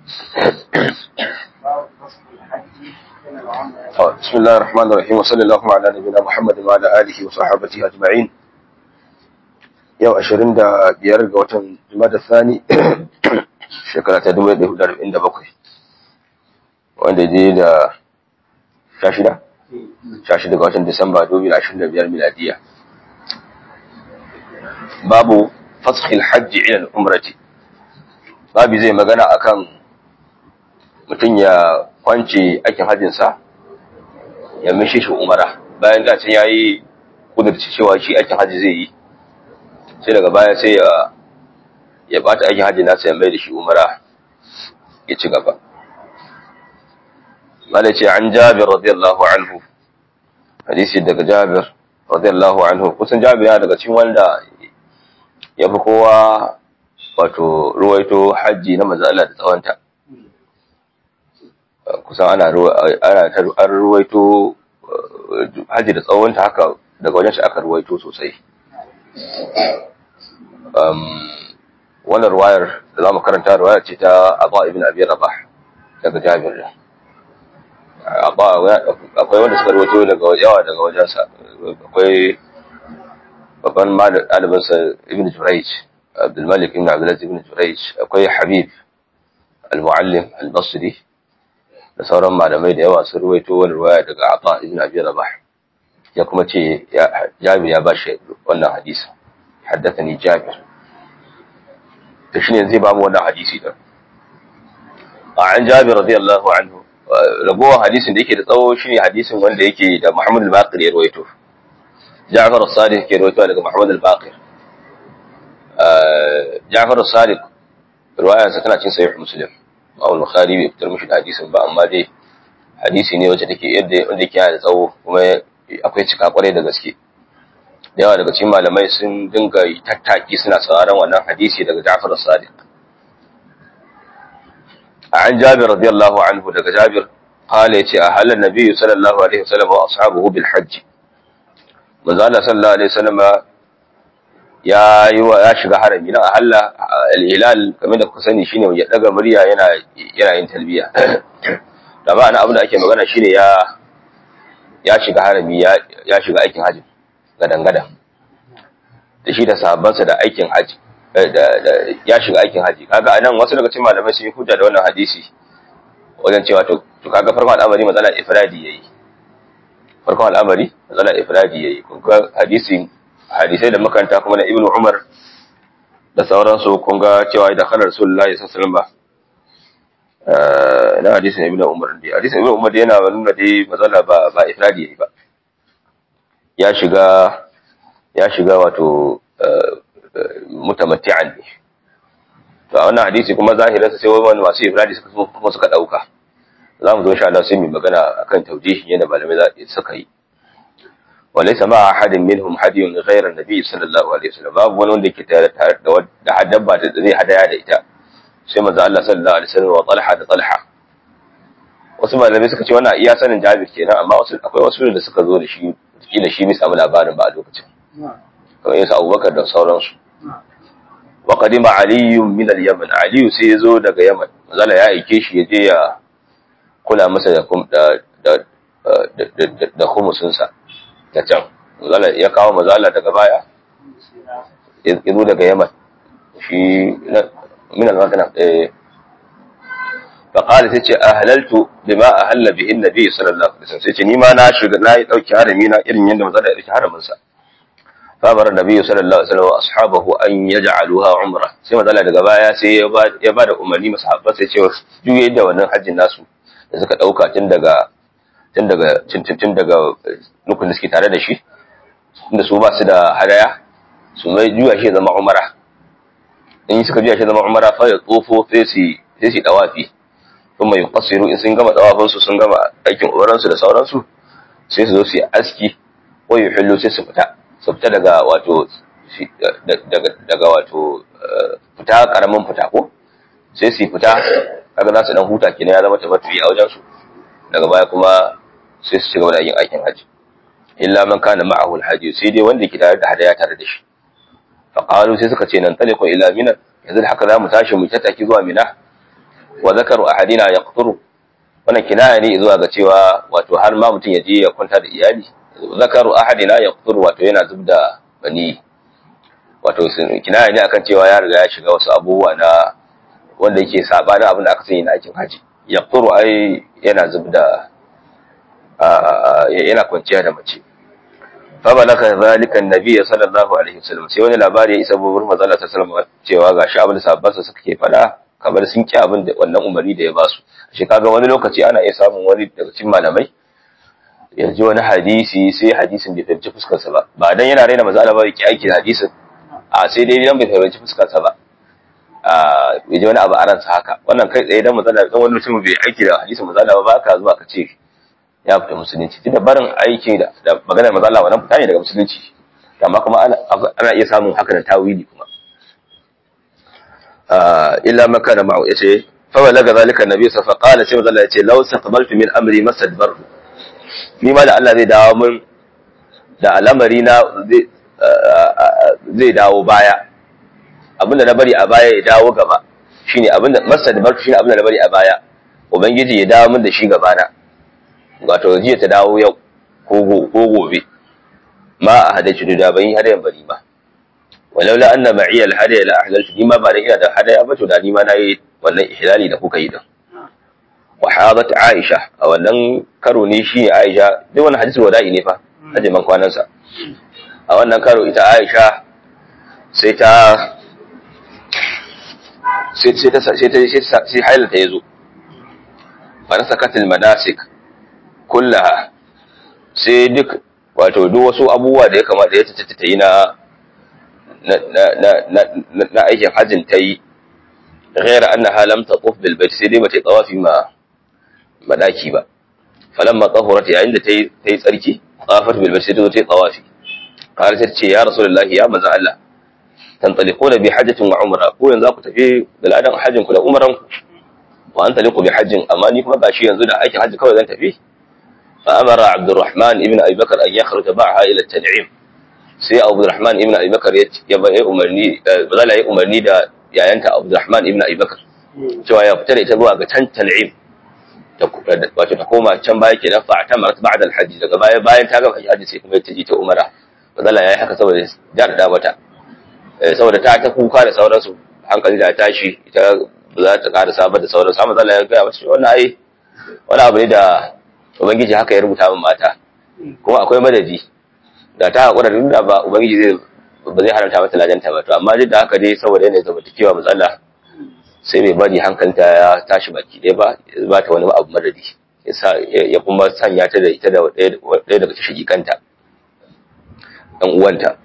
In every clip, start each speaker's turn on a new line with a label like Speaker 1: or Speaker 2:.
Speaker 1: بسم الله الرحمن الرحيم وصلى الله على نبينا محمد وعلى اله وصحبه اجمعين yau ashirin da biyar ga watan jumada sani shekara ta dubu da hudu arba'in da bakwai wanda je da sha shida sha shida ga watan disamba dubu da ashirin da biyar miladiya babu faskhil hajji ila umrati babu zai magana akan mutum ya kwance aikin hajjinsa ya mishi shi umara bayan da can yayi kudurci cewa shi aikin hajji zai yi sai daga baya sai ya ya bata aikin hajji nasa ya mai da shi umara ya ci gaba mala ce an jabir radiyallahu anhu hadisi daga jabir radiyallahu anhu kusan jabir yana daga cikin wanda ya fi kowa wato ruwaito hajji na manzo Allah da tsawonta kusan ana ana an ruwaito hajji da tsawonta haka daga wajen shi aka ruwaito sosai wannan ruwayar da za mu karanta ruwayar ce ta Abba ibn Abi Rabah daga Jabir da Abba akwai wanda suka rawaito daga yawa daga wajensa akwai babban ɗalibinsa Ibn Jurayj Abdul Malik ibn Abdul Aziz ibn Jurayj akwai Habib al-Muallim al-Basri da sauran malamai da yawa sun rawaito wani ruwaya daga Abba ibn Abi Rabah ya kuma ce Jabir ya bashi wannan hadisi haddathani Jabir to shine zai ba mu wannan hadisi din an Jabir radiyallahu anhu ragowar hadisin da yake da tsawo shine hadisin wanda yake da Muhammad al-Baqir ya rawaito Ja'far as-Sadiq ke rawaito daga Muhammad al-Baqir Ja'far as-Sadiq riwayar sa tana cikin sahih Muslim Imam Bukhari bai fitar mishi da hadisin ba amma dai hadisi ne wacce take yadda wanda yake da tsawo kuma akwai cika kwarai da gaske da yawa daga cikin malamai sun dinga tattaki suna sauraron wannan hadisi daga Ja'far as-Sadiq an Jabir radiyallahu anhu daga Jabir qala yace a halal nabiyyu sallallahu alaihi wasallam wa ashabuhu bil hajj manzo Allah sallallahu alaihi wasallam ya yi wa ya shiga harami na ahalla al-hilal kamar da kuka sani shine ya daga murya yana yana yin talbiya da ba ana abin da ake magana shine ya ya shiga harami ya ya shiga aikin haji gadan-gadan da shi da sahabbansa da aikin haji ya shiga aikin haji kaga anan wasu daga cikin malamai sun yi hujja da wannan hadisi wajen cewa to to kaga farkon al'amari matsala ifradi yayi farkon al'amari matsala ifradi yayi kun ga hadisin hadisai da makanta kuma na ibnu umar da sauransu kun ga cewa da khalar rasulullahi sallallahu alaihi wasallam na hadisin ibnu umar dai hadisin ibnu umar yana nuna dai matsala ba ba ifradi yayi ba ya shiga ya shiga wato mutamatti'an ne to a wannan hadisi kuma zahirinsa sai wani masu ifradi suka kuma suka dauka za mu zo insha Allah sai mu magana akan taujihin yadda malamai za suka yi walaysa ma ahadin minhum hadiyun ghayra nabi sallallahu alaihi wasallam babu wani wanda yake tare da da dabba da zai hadaya da ita sai manzo Allah sallallahu alaihi wasallam wa Talha da Talha wasu malamai suka ce wannan iya sanin Jabir kenan amma wasu akwai wasu da suka zo da shi kila shi bai samu labarin ba a lokacin kamar yasa Abubakar da sauransu wa qadima Ali min al-Yaman Ali sai ya zo daga Yaman manzo ya aike shi ya je ya kula masa da da da da khumusinsa da can mazala ya kawo mazala daga baya ya zo daga yaman shi min al-magana eh fa qala sai ce ahlaltu bima ahalla bihi an-nabi sallallahu alaihi wasallam sai ce ni ma na shiga na yi dauki harami na irin yanda mazala ya dauki haramin sa fa bar nabi sallallahu alaihi wasallam ashabahu an yaj'aluha umra sai mazala daga baya sai ya ba ya ba da umarni masahabbai sai ce juye da wannan hajjin nasu da suka dauka tun daga tun daga tun daga nukun da suke tare da shi inda su ba su da hadaya su mai juya shi zama umara in suka juya shi zama umara fa ya tsofo sai su sai su dawafi kuma mai yuqassiru in sun gama dawafin su sun gama aikin umaran su da sauransu sai su zo su yi aski ko yuhillu sai su fita su fita daga wato daga daga wato fita karamin fita ko sai su fita kaga za su dan huta kenan ya zama tamattu'i a wajen su daga baya kuma sai su ci gaba da yin aikin haji illa man kana ma'ahu alhaji sai dai wanda ke tare da hadaya tare da shi fa qalu sai suka ce nan taliqu ila mina yanzu da haka zamu tashi mu tattaki zuwa mina wa zakaru ahadina yaqturu wannan kinaya ne zuwa ga cewa wato har ma mutum ya je ya kwanta da iyali zakaru ahadina yaqturu wato yana zubda bani wato kinaya ne akan cewa ya riga ya shiga wasu abubuwa na wanda yake sabanin abin da aka sani na aikin haji yaqturu ai yana zubda yana kwanciya da mace fabalaka zalika annabi sallallahu alaihi wasallam sai wani labari ya isa babur manzo Allah sallallahu alaihi wasallam cewa gashi abin da sahabbansa suka ke fada kamar sun ki abin da wannan umarni da ya ba su shi kaga wani lokaci ana iya samun wani daga cikin malamai yanzu wani hadisi sai hadisin bai fahimci fuskar sa ba ba dan yana raina manzo Allah ba yake aiki da hadisin a sai dai dan bai fahimci fuskar sa ba a yaji wani abu a ransa haka wannan kai tsaye dan manzo Allah dan wani mutum bai aiki da hadisin manzo Allah ba ka zuwa ka ce ya fita musulunci tunda barin aiki da maganar maza Allah wannan fita ne daga musulunci amma kuma ana iya samun haka da tawili kuma illa maka da ma'u yace fa balaga zalika annabi sa fa qala sai maza Allah yace law saqbaltu min amri masadbar ni ma da Allah zai dawo min da al'amari na zai dawo baya abinda na bari a baya ya dawo gaba shine abinda masadbar shine abinda na bari a baya ubangiji ya dawo min da shi gaba na wato jiya ta dawo yau ko gobe ma a hadaici da ban yi hadayan bari ba walaula anna ma'iya alhadaya la ahlaltu ni ma ba da ina da hadaya ba to da ni ma nayi wannan ihlali da kuka yi din wa hadat aisha a wannan karo ne shi aisha duk wannan hadisi wada'i ne fa aje man kwanan sa a wannan karo ita aisha sai ta sai sai ta sai ta sai hailata yazo fa nasakatil manasik kullaha sai duk wato duk wasu abubuwa da ya kamata ya tattata ta yi na na aikin hajjin ta yi ghaira annaha lam taquf bil bait sai dai bata tawafi ma madaki ba falamma tahurat yayin da tayi tayi tsarki tawafat bil bait sai ta yi tawafi qala sai ce ya rasulullahi ya manzo Allah tantaliquna bi hajjatin wa umra ko yanzu ku tafi da ladan hajjin ku da umran ku wa antaliqu bi hajjin amma ni kuma gashi yanzu da aikin hajji kawai zan tafi فأمر عبد الرحمن ابن أبي بكر أن يخرج معها إلى التنعيم sai Abu Rahman ibn Abi Bakar ya ba ya umarni bazala ya umarni da yayanta Abu Rahman ibn Abi Bakar cewa ya fita da ita zuwa ga can Tan'im wato ta koma can baya kenan fa ta marat ba'da al-hajj daga baya bayan ta gama hajji sai kuma ta je ta umara bazala yayi haka saboda jar da mata saboda ta ta kuka da sauransu hankali da tashi ita ba za ta ƙara sabar da sauransu amma bazala ya ga mata wannan ai wani abu ne da ubangiji haka ya rubuta min mata kuma akwai madadi da ta haƙura da nuna ba ubangiji zai ba zai haramta mata lajanta ba to amma duk da haka dai saboda yanayin zamantakewa matsala sai bai bari hankalinta ya tashi baki ɗaya ba ya ba ta wani abu madadi ya kuma sanya ta da ita da ɗaya daga cikin kanta ɗan uwanta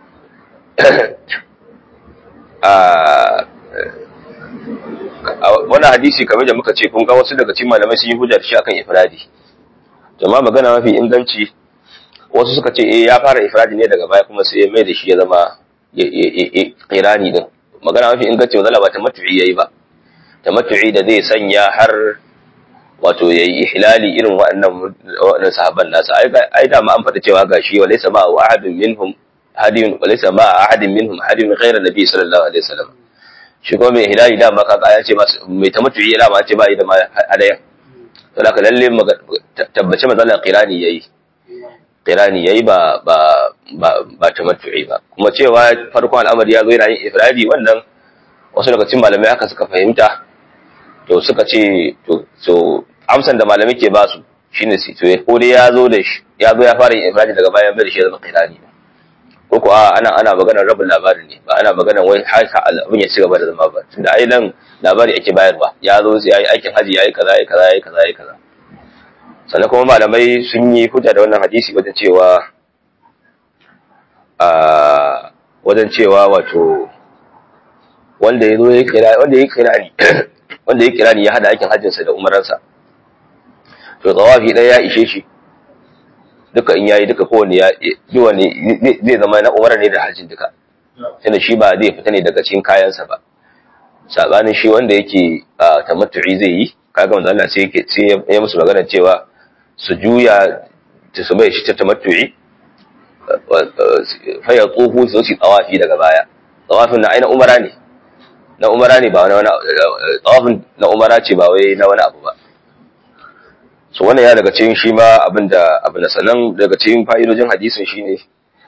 Speaker 1: wannan hadisi kamar da muka ce kun ga wasu daga cikin malamai sun yi hujjar shi akan ifradi jama'a magana mafi inganci wasu suka ce eh ya fara ifradi ne daga baya kuma sai ya mai da shi ya zama qirani din magana mafi inganci wanda ba tamattu'i yayi ba tamattu'i da zai sanya har wato yayi ihlali irin waɗannan waɗannan sahabban nasa ai ai da ma an faɗa cewa gashi wa laysa ma ahadun minhum hadiyun wa laysa ma ahadin minhum hadiyun ghayra nabi sallallahu alaihi wasallam shi kuma mai ihlali da ma kaga ya ce mai tamattu'i ya ma ce ba yi da ma hadaya to da lalle tabbace matsalar qirani yayi qirani yayi ba ba ba ba tamattu'i ba kuma cewa farkon al'amari ya zo yana yin ifradi wannan wasu daga cikin malamai haka suka fahimta to suka ce to so amsan da malamai ke ba su shine sai to ko dai ya zo da shi ya zo ya fara yin ifradi daga bayan bai da shi ya zama qirani ko ko ana ana maganar rabin labarin ne ba ana maganar wai haka abin ya ci gaba da zama ba tunda ai nan labari ake bayarwa ya zo sai yayi aikin haji yayi kaza yayi kaza yayi kaza yayi kaza sannan kuma malamai sun yi hujja da wannan hadisi wajen cewa a wajen cewa wato wanda ya zo ya kira wanda ya kira ni wanda ya kira ni ya hada aikin hajjinsa da umaransa to tsawafi ɗaya ya ishe shi duka in yayi duka kowane ya wani zai zama na umara ne da hajjin duka tunda shi ba zai fita ne daga cikin kayansa ba sabanin shi wanda yake tamattu'i zai yi kaga manzo Allah sai yake sai ya musu magana cewa su juya ta su bai shi ta tamattu'i fa ya tsohu su ci tsawafi daga baya tsawafin na aina umara ne na umara ne ba wani wani tsawafin na umara ce ba wai na wani abu ba so wannan ya daga cikin shi ma abin da abin da sannan daga cikin fa'idojin hadisin shine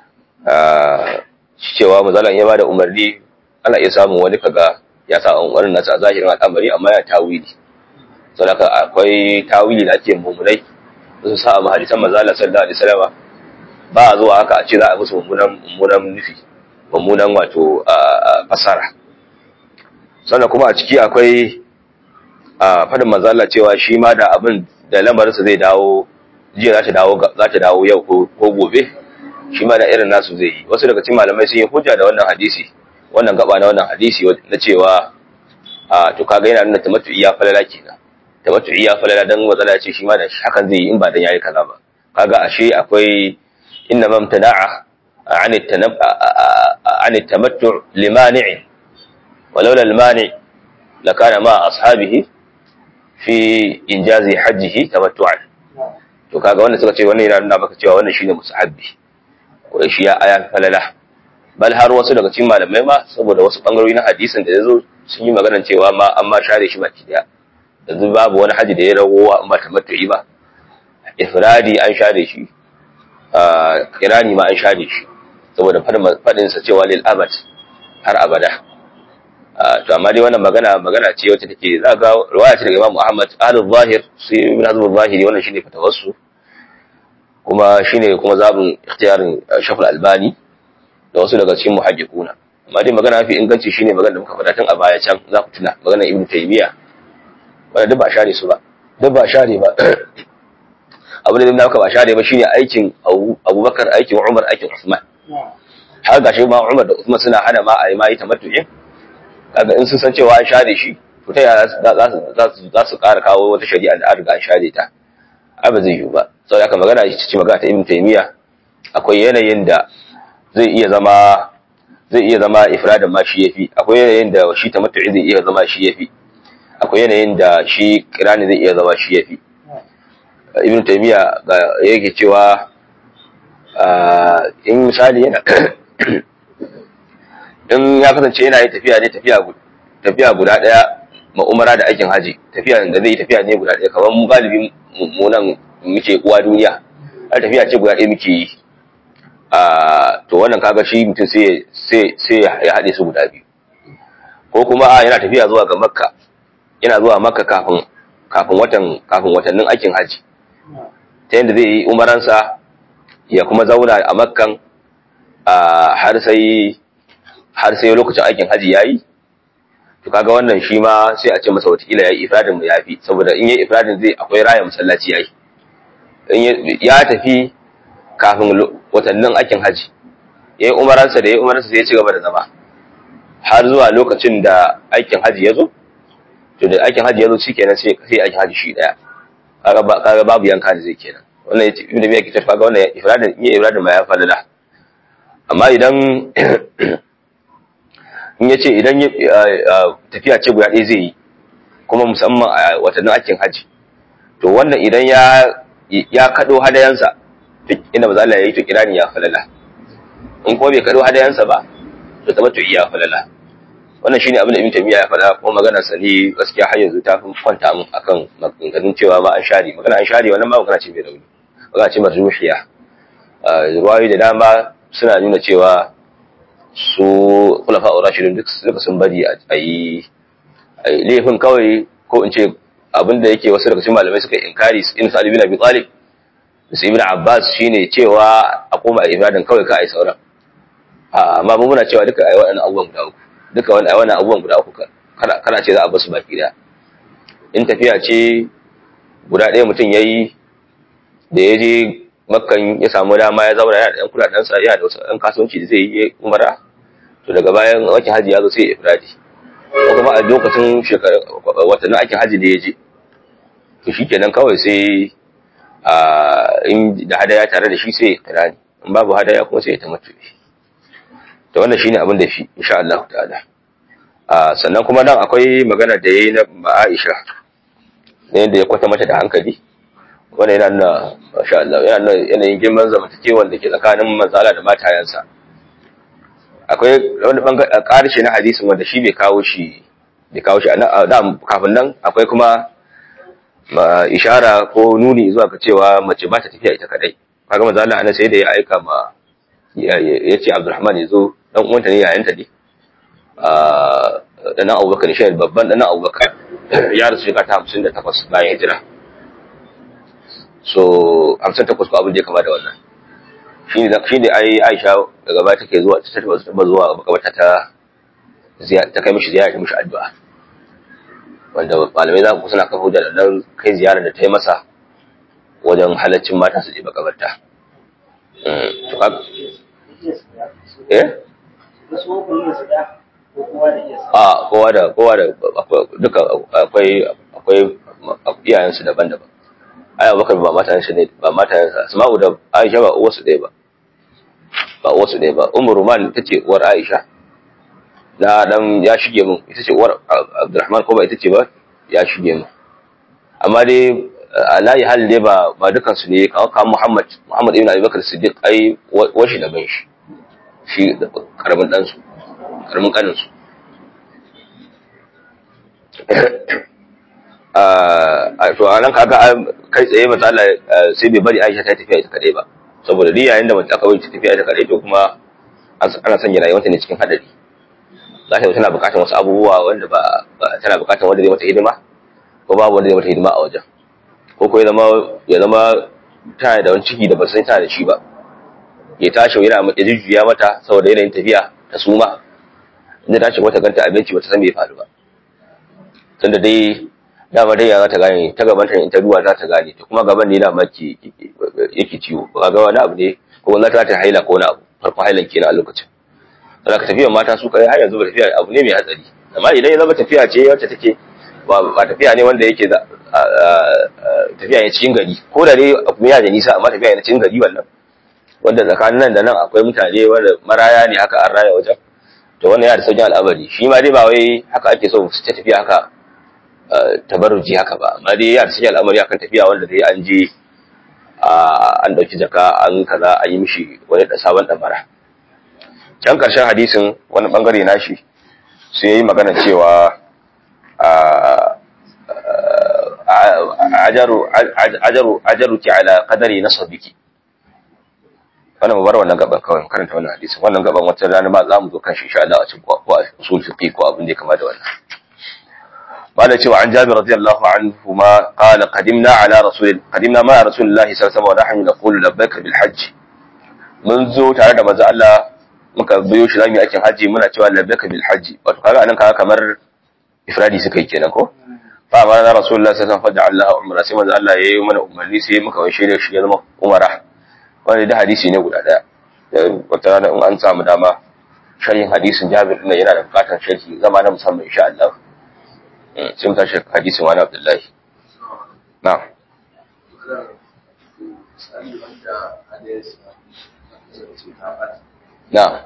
Speaker 1: cewa mazalan ya bada umarni ana iya samun wani kaga ya sa umarnin nasa a zahirin al'amari amma ya tawili saboda akwai tawili da ake mummunai su sa a hadisan mazala sallallahu alaihi wasallam ba a zuwa haka a ce za a musu mummunan mummunan nufi mummunan wato fasara sannan kuma a ciki akwai fadin mazala cewa shi ma da abin da lamarinsa zai dawo jiya za ta dawo za ta dawo yau ko gobe shi ma da irin nasu zai yi wasu daga cikin malamai sun yi hujja da wannan hadisi wannan gaba na wannan hadisi na cewa a to kaga yana nuna tamattu iya falala kenan tamattu iya falala dan matsala ce shi ma da hakan zai yi in ba dan yayi kaza ba kaga ashe akwai inna mamtana'a عن التنب... عن التمتع لمانع ولولا المانع لكان مع أصحابه في إنجاز حجه تمتعا to kaga wannan suka ce wannan yana nuna maka cewa wannan shine musahabbi ko shi ya aya falala bal har wasu daga cikin malamai ma saboda wasu bangarori na hadisin da yazo sun yi maganar cewa ma an ma share shi baki daya yanzu babu wani haji da ya ragowa in ba tamattu'i ba ifradi an share shi kirani ma an share shi saboda faɗinsa cewa lil abad har abada to amma dai wannan magana magana ce wacce take za ga riwaya ce daga Imam Muhammad ahlul zahir sai ibn Hazm zahiri wannan shine fatawassu kuma shine kuma zabin ikhtiyarin Shafal Albani da wasu daga cikin muhajjiquna amma dai magana mafi inganci shine magana da muka faɗa tun a baya can za ku tuna magana Ibn Taymiyyah wanda duk ba share su ba duk ba share ba abin da muka ba share ba shine aikin Abubakar aikin Umar aikin Usman har gashi ma Umar da Uthman suna hana ma a yi ma yi tamattu'in kaga in sun san cewa an share shi to ta yaya za su za su ƙara kawo wata shari'a da an riga an share ta ai ba zai yiwu ba saboda haka magana ita ce magana ta Ibn Taymiyyah akwai yanayin da zai iya zama zai iya zama ifradin ma shi yafi akwai yanayin da shi tamattu'i zai iya zama shi yafi akwai yanayin da shi kirani zai iya zama shi yafi Ibn Taymiyyah yake cewa in misali yana in ya kasance yana yi tafiya ne tafiya guda ɗaya ma umara da aikin haji tafiya da zai yi tafiya ne guda ɗaya kamar mu galibi mu nan muke uwa duniya har tafiya ce guda ɗaya muke yi to wannan kaga shi mutum sai ya haɗe su guda biyu ko kuma yana tafiya zuwa ga makka yana zuwa makka kafin kafin watan kafin watannin aikin haji ta yadda zai yi umaransa ya kuma zauna a makkan har sai har sai lokacin aikin haji yayi to kaga wannan shi ma sai a ce masa watakila yayi ifradin mu yafi saboda in yayi ifradin zai akwai raya masallaci yayi in ya tafi kafin watannin aikin haji yayi umaransa da yayi umaransa sai ya ci gaba da zama har zuwa lokacin da aikin haji ya zo to da aikin haji ya zo shikenan sai sai aikin haji shi daya kaga kaga babu yanka da zai kenan wannan ya ce ibn biya kitar kaga wannan ifradin iya ifradin ma ya falala amma idan in ya ce idan tafiya ce guda ɗaya zai yi kuma musamman a watannin aikin haji to wannan idan ya ya kado hadayansa duk inda maza Allah ya yi to kirani ya falala in kuma bai kado hadayansa ba to tamattu iya falala wannan shine abin da Ibn Taymiyyah ya faɗa kuma maganar sa ne gaskiya har yanzu ta fi kwanta mun akan maganganun cewa ma an share magana an share wannan ma magana ce mai rauni magana ce marjuhiya ruwayoyi da dama suna nuna cewa su kulafa a rashidun duk suka sun bari a yi laifin kawai ko in ce abin da yake wasu daga cikin malamai suka inkari in sa bin abi talib su ibn abbas shine cewa a koma a ibadan kawai ka ai sauran amma mun muna cewa duka ai waɗannan abubuwan guda uku duka wannan abubuwan guda uku kana ce za a basu baki da in tafiya ce guda ɗaya mutum ya yi da ya je makkan ya samu dama ya zauna yana da ɗan kuɗaɗensa yana da wasu ɗan kasuwanci da zai yi umara to daga bayan wakin haji ya zo sai ya ifradi ko kuma a lokacin watannin aikin haji da ya je to shi kenan kawai sai in da hadaya tare da shi sai ya kirani in babu hadaya kuma sai ya tamattu to wannan shine abin da fi insha Allah ta'ala sannan kuma nan akwai magana da yayi na Aisha ne da ya kwata mata da hankali wannan yana nuna masha Allah yana nuna yanayin girman zamantakewar da ke tsakanin manzala da matayensa akwai wani bangare karshe na hadisin wanda shi bai kawo shi bai kawo shi da kafin nan akwai kuma ishara ko nuni zuwa ga cewa mace ba ta tafiya ita kadai kaga manzo Allah ana sai da ya aika ma ya ce Abdulrahman ya zo dan uwanta ne yayanta ne dan Abubakar shi babban dan Abubakar ya rasu shekara ta 58 bayan hijira so 58 ko abin da ya kama da wannan shi ne shi ne ai Aisha daga baya take zuwa ta taba zuwa makabarta ta ta kai mishi ziyara ta mishi addu'a wanda malamai za ku suna kafa da nan kai ziyara da ta yi masa wajen halaccin mata su je makabarta eh a kowa da kowa da duka akwai akwai iyayensu daban-daban ai abubakar ba matayensa ne ba matayensa asma'u da aisha ba uwarsu ɗaya ba ba uwarsu ɗaya ba umar ruman ita ce uwar aisha na dan ya shige mun ita ce uwar abdurrahman ko ba ita ce ba ya shige mun amma dai alayi hal dai ba ba dukan su ne kawo kawo muhammad muhammad ibn abubakar siddiq ai washi da ban shi shi karamin dan su karamin kanin su a to anan kaga kai tsaye matsala sai bai bari Aisha ta tafiya ita kadai ba saboda duk yayin da mace aka bari ta tafiya ita kadai to kuma ana sanya rayuwarta ne cikin hadari za ta tana bukatar wasu abubuwa wanda ba tana bukatar wanda zai mata hidima ko babu wanda zai mata hidima a wajen ko ko ya zama ya zama tana da wani ciki da ba sai tana da shi ba ya tashi yana ya jujjuya mata saboda yanayin tafiya ta suma inda ta ce mata ganta abinci ba ta san me ya faru ba tunda dai dama dai ya za ta gane ta gaban ta in ta duwa za ta gane to kuma gaban ne da maki yake ciwo ba ga wani abu ne ko wani ta ta haila ko wani abu farkon hailan kenan a lokacin da ka tafiya mata su kai har yanzu ba tafiya abu ne mai hatsari amma idan ya zama tafiya ce wacce take ba tafiya ne wanda yake tafiya ne cikin gari ko da dai abu ya da nisa amma tafiya ne cikin gari wannan wanda tsakanin nan da nan akwai mutane wanda maraya ne haka an raya wajen to wannan yana da sauƙin al'amari shi ma dai ba wai haka ake so su ta tafiya haka tabarruji haka ba amma dai yana da sauƙin al'amari akan tafiya wanda dai an je an ɗauki jaka an kaza an yi mishi wani da sabon ɗamara can ƙarshen hadisin wani ɓangare nashi sai yi magana cewa ajaru ki ala qadari nasabiki wannan mu bar wannan gaban kawai karanta wannan hadisin wannan gaban wata rana ba za mu zo kan shi insha Allah a cikin ko a usul fiqi ko abin da ya kama da wannan قال cewa عن جابر رضي الله عنهما قال قدمنا على رسول قدمنا مع رسول الله صلى الله عليه وسلم ونحن نقول لبيك بالحج mun zo tare da manzo Allah muka biyo shi zamu yi aikin haji muna cewa labbaika bil haji wato kaga anan kaga kamar ifradi suka yi kenan ko fa ma na rasulullah sallallahu alaihi wasallam Allah umra sai manzo Allah yayi mana umarni sai muka washe da shi ya zama umara wanda da hadisi ne guda daya wata rana in an samu dama sharhin hadisin Jabir din yana da bukatar sharhi zama na musamman insha Allah sai mu tashi hadisin wani Abdullahi na'am na'am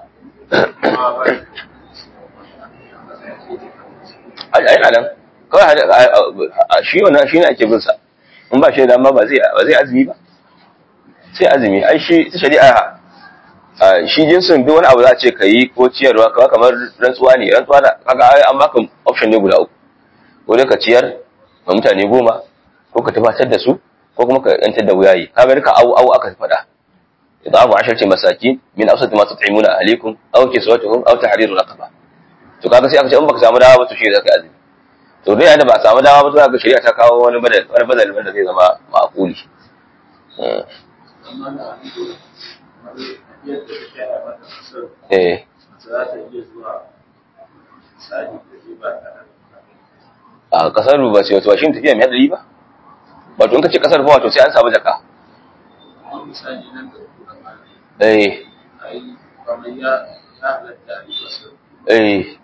Speaker 1: ai ai nan kawai shi wannan shi ne ake bin sa in ba shi da dama ba zai ba zai azumi ba sai azumi ai shi shari'a shi jinsin duk wani abu za a ce ka yi ko ciyarwa kawai kamar rantsuwa ne rantsuwa da kaga ai an baka option ne guda uku ko dai ka ciyar ga mutane goma ko ka tabbatar da su ko kuma ka yantar da wuyayi kaga duka awu awu aka faɗa idan abu asharci masaki min awsati ma tut'imuna ahlikum aw kiswatuhum aw tahriru raqaba to kaga sai aka ce in baka samu dawa ba to shi zaka azumi to dai yanda ba a samu dawa ba to kaga shari'a ta kawo wani badal wani badal wanda zai zama ma'quli eh a kasar ba sai wato shi tafiya mai hadari ba wato in ka ce kasar ba wato sai an samu jaka eh eh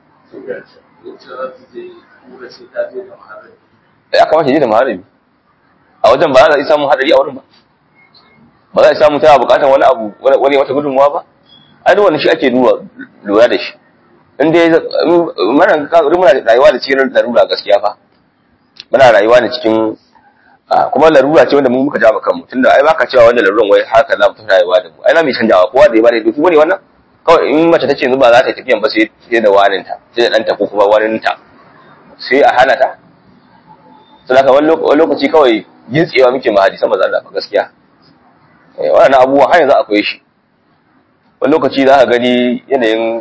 Speaker 1: ya kamata ji da maharami a wajen ba za a yi samun hadari a wurin ba ba za a samu tana bukatar wani abu wani wata gudunmuwa ba ai duk wani shi ake lura da shi in dai muna muna rayuwa da cikin larura gaskiya fa muna rayuwa da cikin kuma larura ce wanda mu muka ja kanmu tunda ai baka cewa wannan laruran wai haka za mu tafi rayuwa da mu ai na mai canjawa kowa da ya bada duk wani wannan kawai in mace ta ce yanzu ba za ta yi tafiyan ba sai sai da waninta sai da ɗanta ko kuma waninta sai a hana ta saboda wani lokaci kawai gintsewa muke ma hadisan manzo Allah gaskiya eh wannan abubuwa har yanzu akwai shi wani lokaci za ka gani yanayin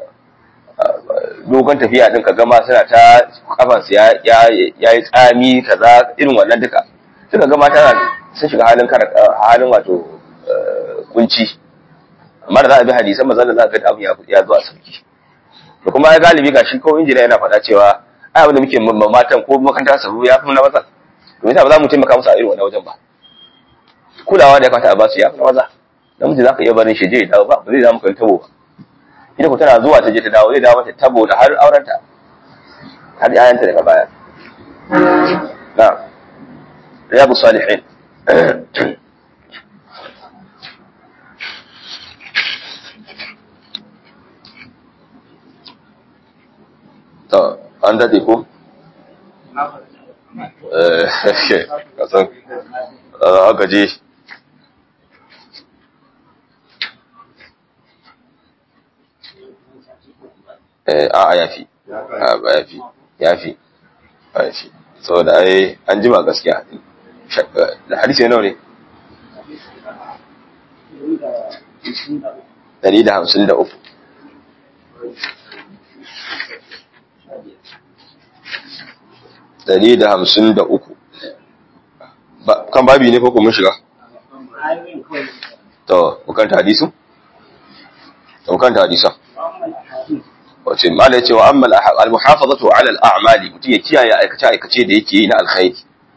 Speaker 1: dogon tafiya din ka gama suna ta kafansu ya ya yi tsami kaza irin wannan duka suka gama tana sun shiga halin halin wato kunci amma da za a bi hadisan maza da za a ga abu ya zo a sauki to kuma ya galibi gashi ko injiniya yana faɗa cewa ai abin da muke matan ko makanta sabu ya fi na maza to yasa ba za mu taimaka musu a irin wannan wajen ba kulawa da ya kamata a ba su ya fi na maza namiji za ka iya barin shi je ya dawo ba ba zai zama kan tabo ba ita ko tana zuwa ta je ta dawo zai dawo mata tabo da har aurenta har ayanta daga baya na riyadu salihin to an dade ko eh kasan haka je a'a ya fi ba ya fi ya fi ya fi saboda ai an jima gaskiya da hadisi nawa ne dari da hamsin da uku dari da hamsin da uku kan babi ne ko mun shiga to bukanta hadisu to bukanta hadisan wace mala ya ce wa amma al-muhafazatu ala al-a'mali mutum ya kiyaye aikace aikace da yake yi na alkhairi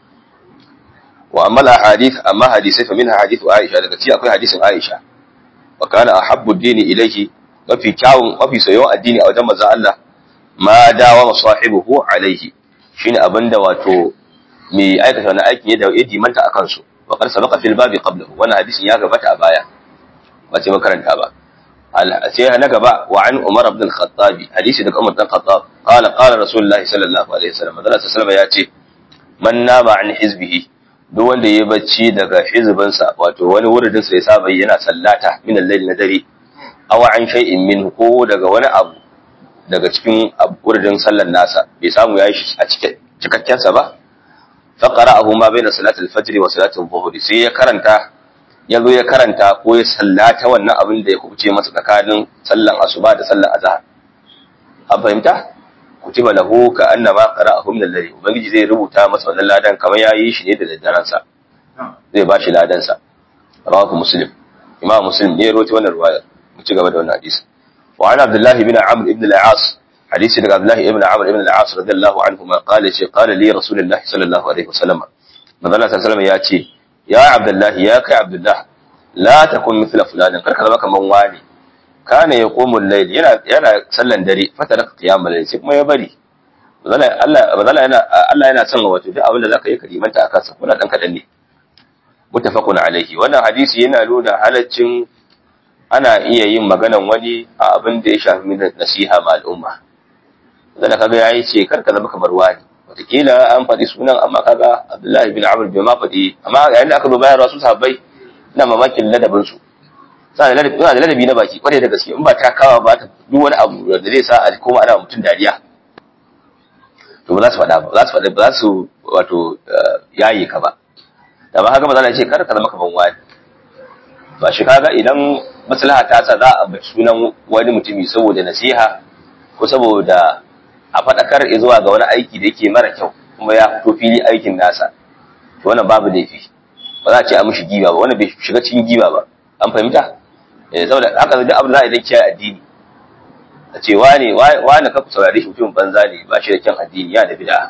Speaker 1: wa amma al-ahadith amma hadisai fa minha hadithu Aisha daga ci akwai hadisin Aisha wa kana ahabbu ad-dini ilayhi mafi kyawun mafi soyayyen addini a wajen manzon Allah ma dawa masahibuhu alaihi shine abinda wato mai aikata wani aikin ya da ya dimanta akan su wa qad sabaqa fil babi qablahu wannan hadisin ya gabata a baya ba ce makaranta ba sai na gaba wa an Umar ibn al-Khattab hadisi daga Umar ibn al-Khattab qala qala Rasulullahi sallallahu alaihi wasallam Allah sallallahu ya ce man nama an hizbihi duk wanda ya bacci daga hizbin sa wato wani wuridin sa ya saba yana sallata min al-layl na dare aw an shay'in min ko daga wani abu daga cikin wuridin sallar nasa bai samu yayi shi a cikin cikakken sa ba fa qara'ahu ma baina salati al-fajr wa salati al-dhuhr sai ya karanta ya zo ya karanta ko ya sallata wannan abin da ya kuce masa tsakanin sallan asuba da sallan azhar an fahimta kutiba lahu ka annama qara'ahu min al-layl ubangiji zai rubuta masa wannan ladan kamar yayi shi ne da daddaren sa zai bashi ladan sa rawahu muslim imam muslim ne rawaito wannan riwaya mu ci gaba da wannan hadisi wa an abdullah ibn amr ibn al-as hadisi daga abdullah ibn amr ibn al-as radiyallahu anhu ma qala shi qala li rasulullah sallallahu alaihi wasallam manzo sallallahu alaihi wasallam ya ce ya abdullahi ya kai abdullah la takun mithla fulanin karka zama kaman wani kana yaqumu al-layl yana yana sallan dare fatara qiyamul layl sai kuma ya bari bazala Allah bazala yana Allah yana son wato duk abin da zaka yi karimanta akan sa kuna dan kadan ne muttafaqun alaihi wannan hadisi yana nuna halaccin ana iya yin maganan wani a abin da ya shafi nasiha ma al'umma zalla kaga yayi ce karka zama kamar wani wataƙila an faɗi sunan amma kaga Abdullahi bin Amr bai ma faɗi amma yayin da aka zo bayan rasu sahabbai ina mamakin ladabin su suna da ladabi da ladabi na baki kwarai da gaske in ba ta kawa ba ta duk wani abu da zai sa a koma ana mutum dariya to ba za su faɗa ba za su faɗa ba za su wato yayi ka ba da ba haka ba za ce kar ka zama kaman wani ba shi kaga idan maslaha ta sa za a bar sunan wani mutumi saboda nasiha ko saboda a faɗakar zuwa ga wani aiki da yake mara kyau kuma ya fito fili aikin nasa to wannan babu laifi ba za a ce a mishi giba ba wannan bai shiga cikin giba ba an fahimta eh saboda haka duk abin da za a yi dan kiyaye addini a ce wane wane ka ku saurare shi mutum banza ne ba shi da kyan addini ya da bid'a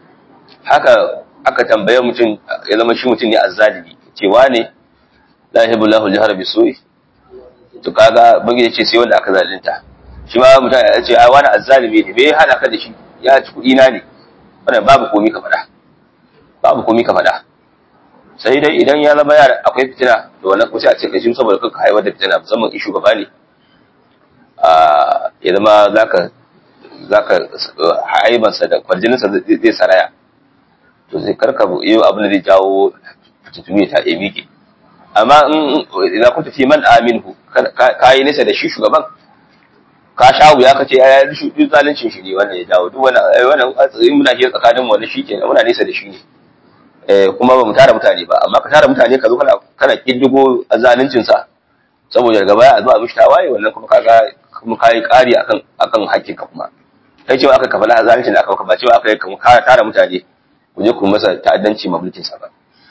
Speaker 1: haka aka tambaye mutum ya zama shi mutum ne azzalimi ce wane la yuhibbu Allahu al-jahra bisu'i to kaga bangi ce sai wanda aka zalunta shi ma mutum ya ce ai wani azzalimi ne me ya hada ka da shi ya ci kuɗi na ne wannan babu komi ka faɗa babu komi ka faɗa sai dai idan ya zama yara akwai fitina to wannan ko sai a ce kai shi saboda kanka haihuwar da fitina musamman in shugaba ne a ya zama zaka zaka haibansa da kwarjininsa zai saraya to sai karka yi abin da zai jawo fitintumi ta emi ke amma in idan kunta fi man aminhu ka yi nisa da shi shugaban ka sha wuya ka ce ya yi duk zalincin shi ne wannan ya jawo duk wannan wannan in muna ke tsakanin mu wani shi kenan muna nisa da shi ne eh kuma ba mu tara mutane ba amma ka tara mutane ka zo kana kana kiddigo zalincin sa saboda daga baya a zo a mishi tawaye wannan kuma kaga kuma kai kari akan akan hakkin ka kuma kai cewa aka kafa zalincin da aka kafa cewa aka yi ka tara mutane ku je ku masa ta'addanci ma mulkin sa ba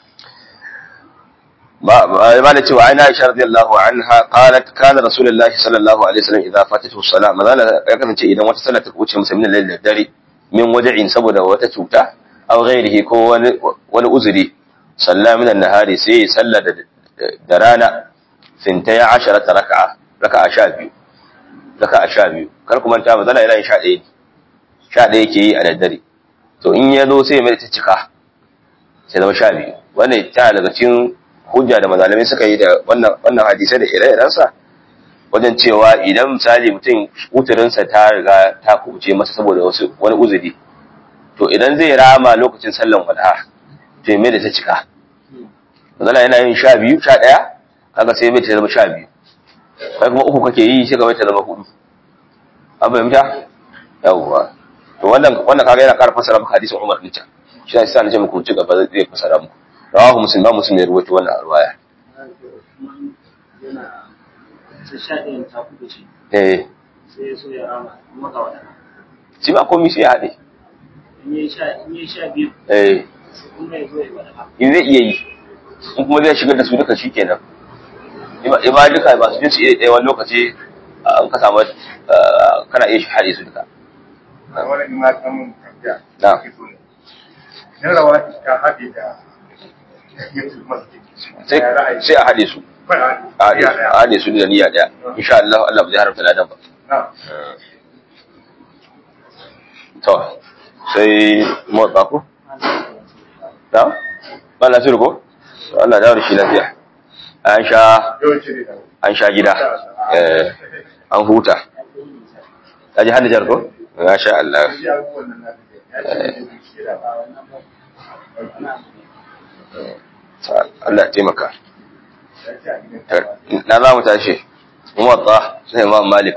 Speaker 1: ما نتي وعن عائشة رضي الله عنها قالت كان رسول الله صلى الله عليه وسلم إذا فاتته الصلاة ما ذا يكن تي إذا وتصلى تكوتش مسلمين الليل الداري من وجع سبب وتتوتا أو غيره كو ولا أزري صلى من النهار سي صلى درانا ثنتي عشرة ركعة ركعة شابيو ركعة شابيو كركم أنت ما ذا إلى شاء إيه شاء إيه كي على الداري to in ya zo sai mai ta cika sai zama sha biyu wannan ta daga cikin hujja da mazalamai suka yi da wannan wannan hadisai da ire-irensa wajen cewa idan misali mutum uturinsa ta riga ta kuce masa saboda wasu wani uzuri to idan zai rama lokacin sallan wadha to me da ta cika mazala yana yin sha biyu sha ɗaya kaga sai mai ta zama sha biyu kai kuma uku kake yi sai ka mai ta zama hudu an fahimta yawwa to wannan wannan kaga yana ƙara fasara maka hadisin Umar din can shi ne sai na ce muku ci gaba zai fasara muku rawahu muslim ba muslim ya rubuta wannan arwaya eh shi ba komai sai ya haɗe eh in zai iya yi in kuma zai shigar da su duka shi kenan ima duka ba su jinsu iya ɗaya wani lokaci an ka samu kana iya haɗe su duka na sai a haɗe su a haɗe su da niyya ɗaya insha Allah Allah ba zai haramta ladan ba to sai motsa ku na ba nasiru ko Allah da shi lafiya an sha an sha gida an huta ta ji hadijar ko ya sha Allah Allah taimaka. Na za mu tashi, muwatta sai Imam Malik.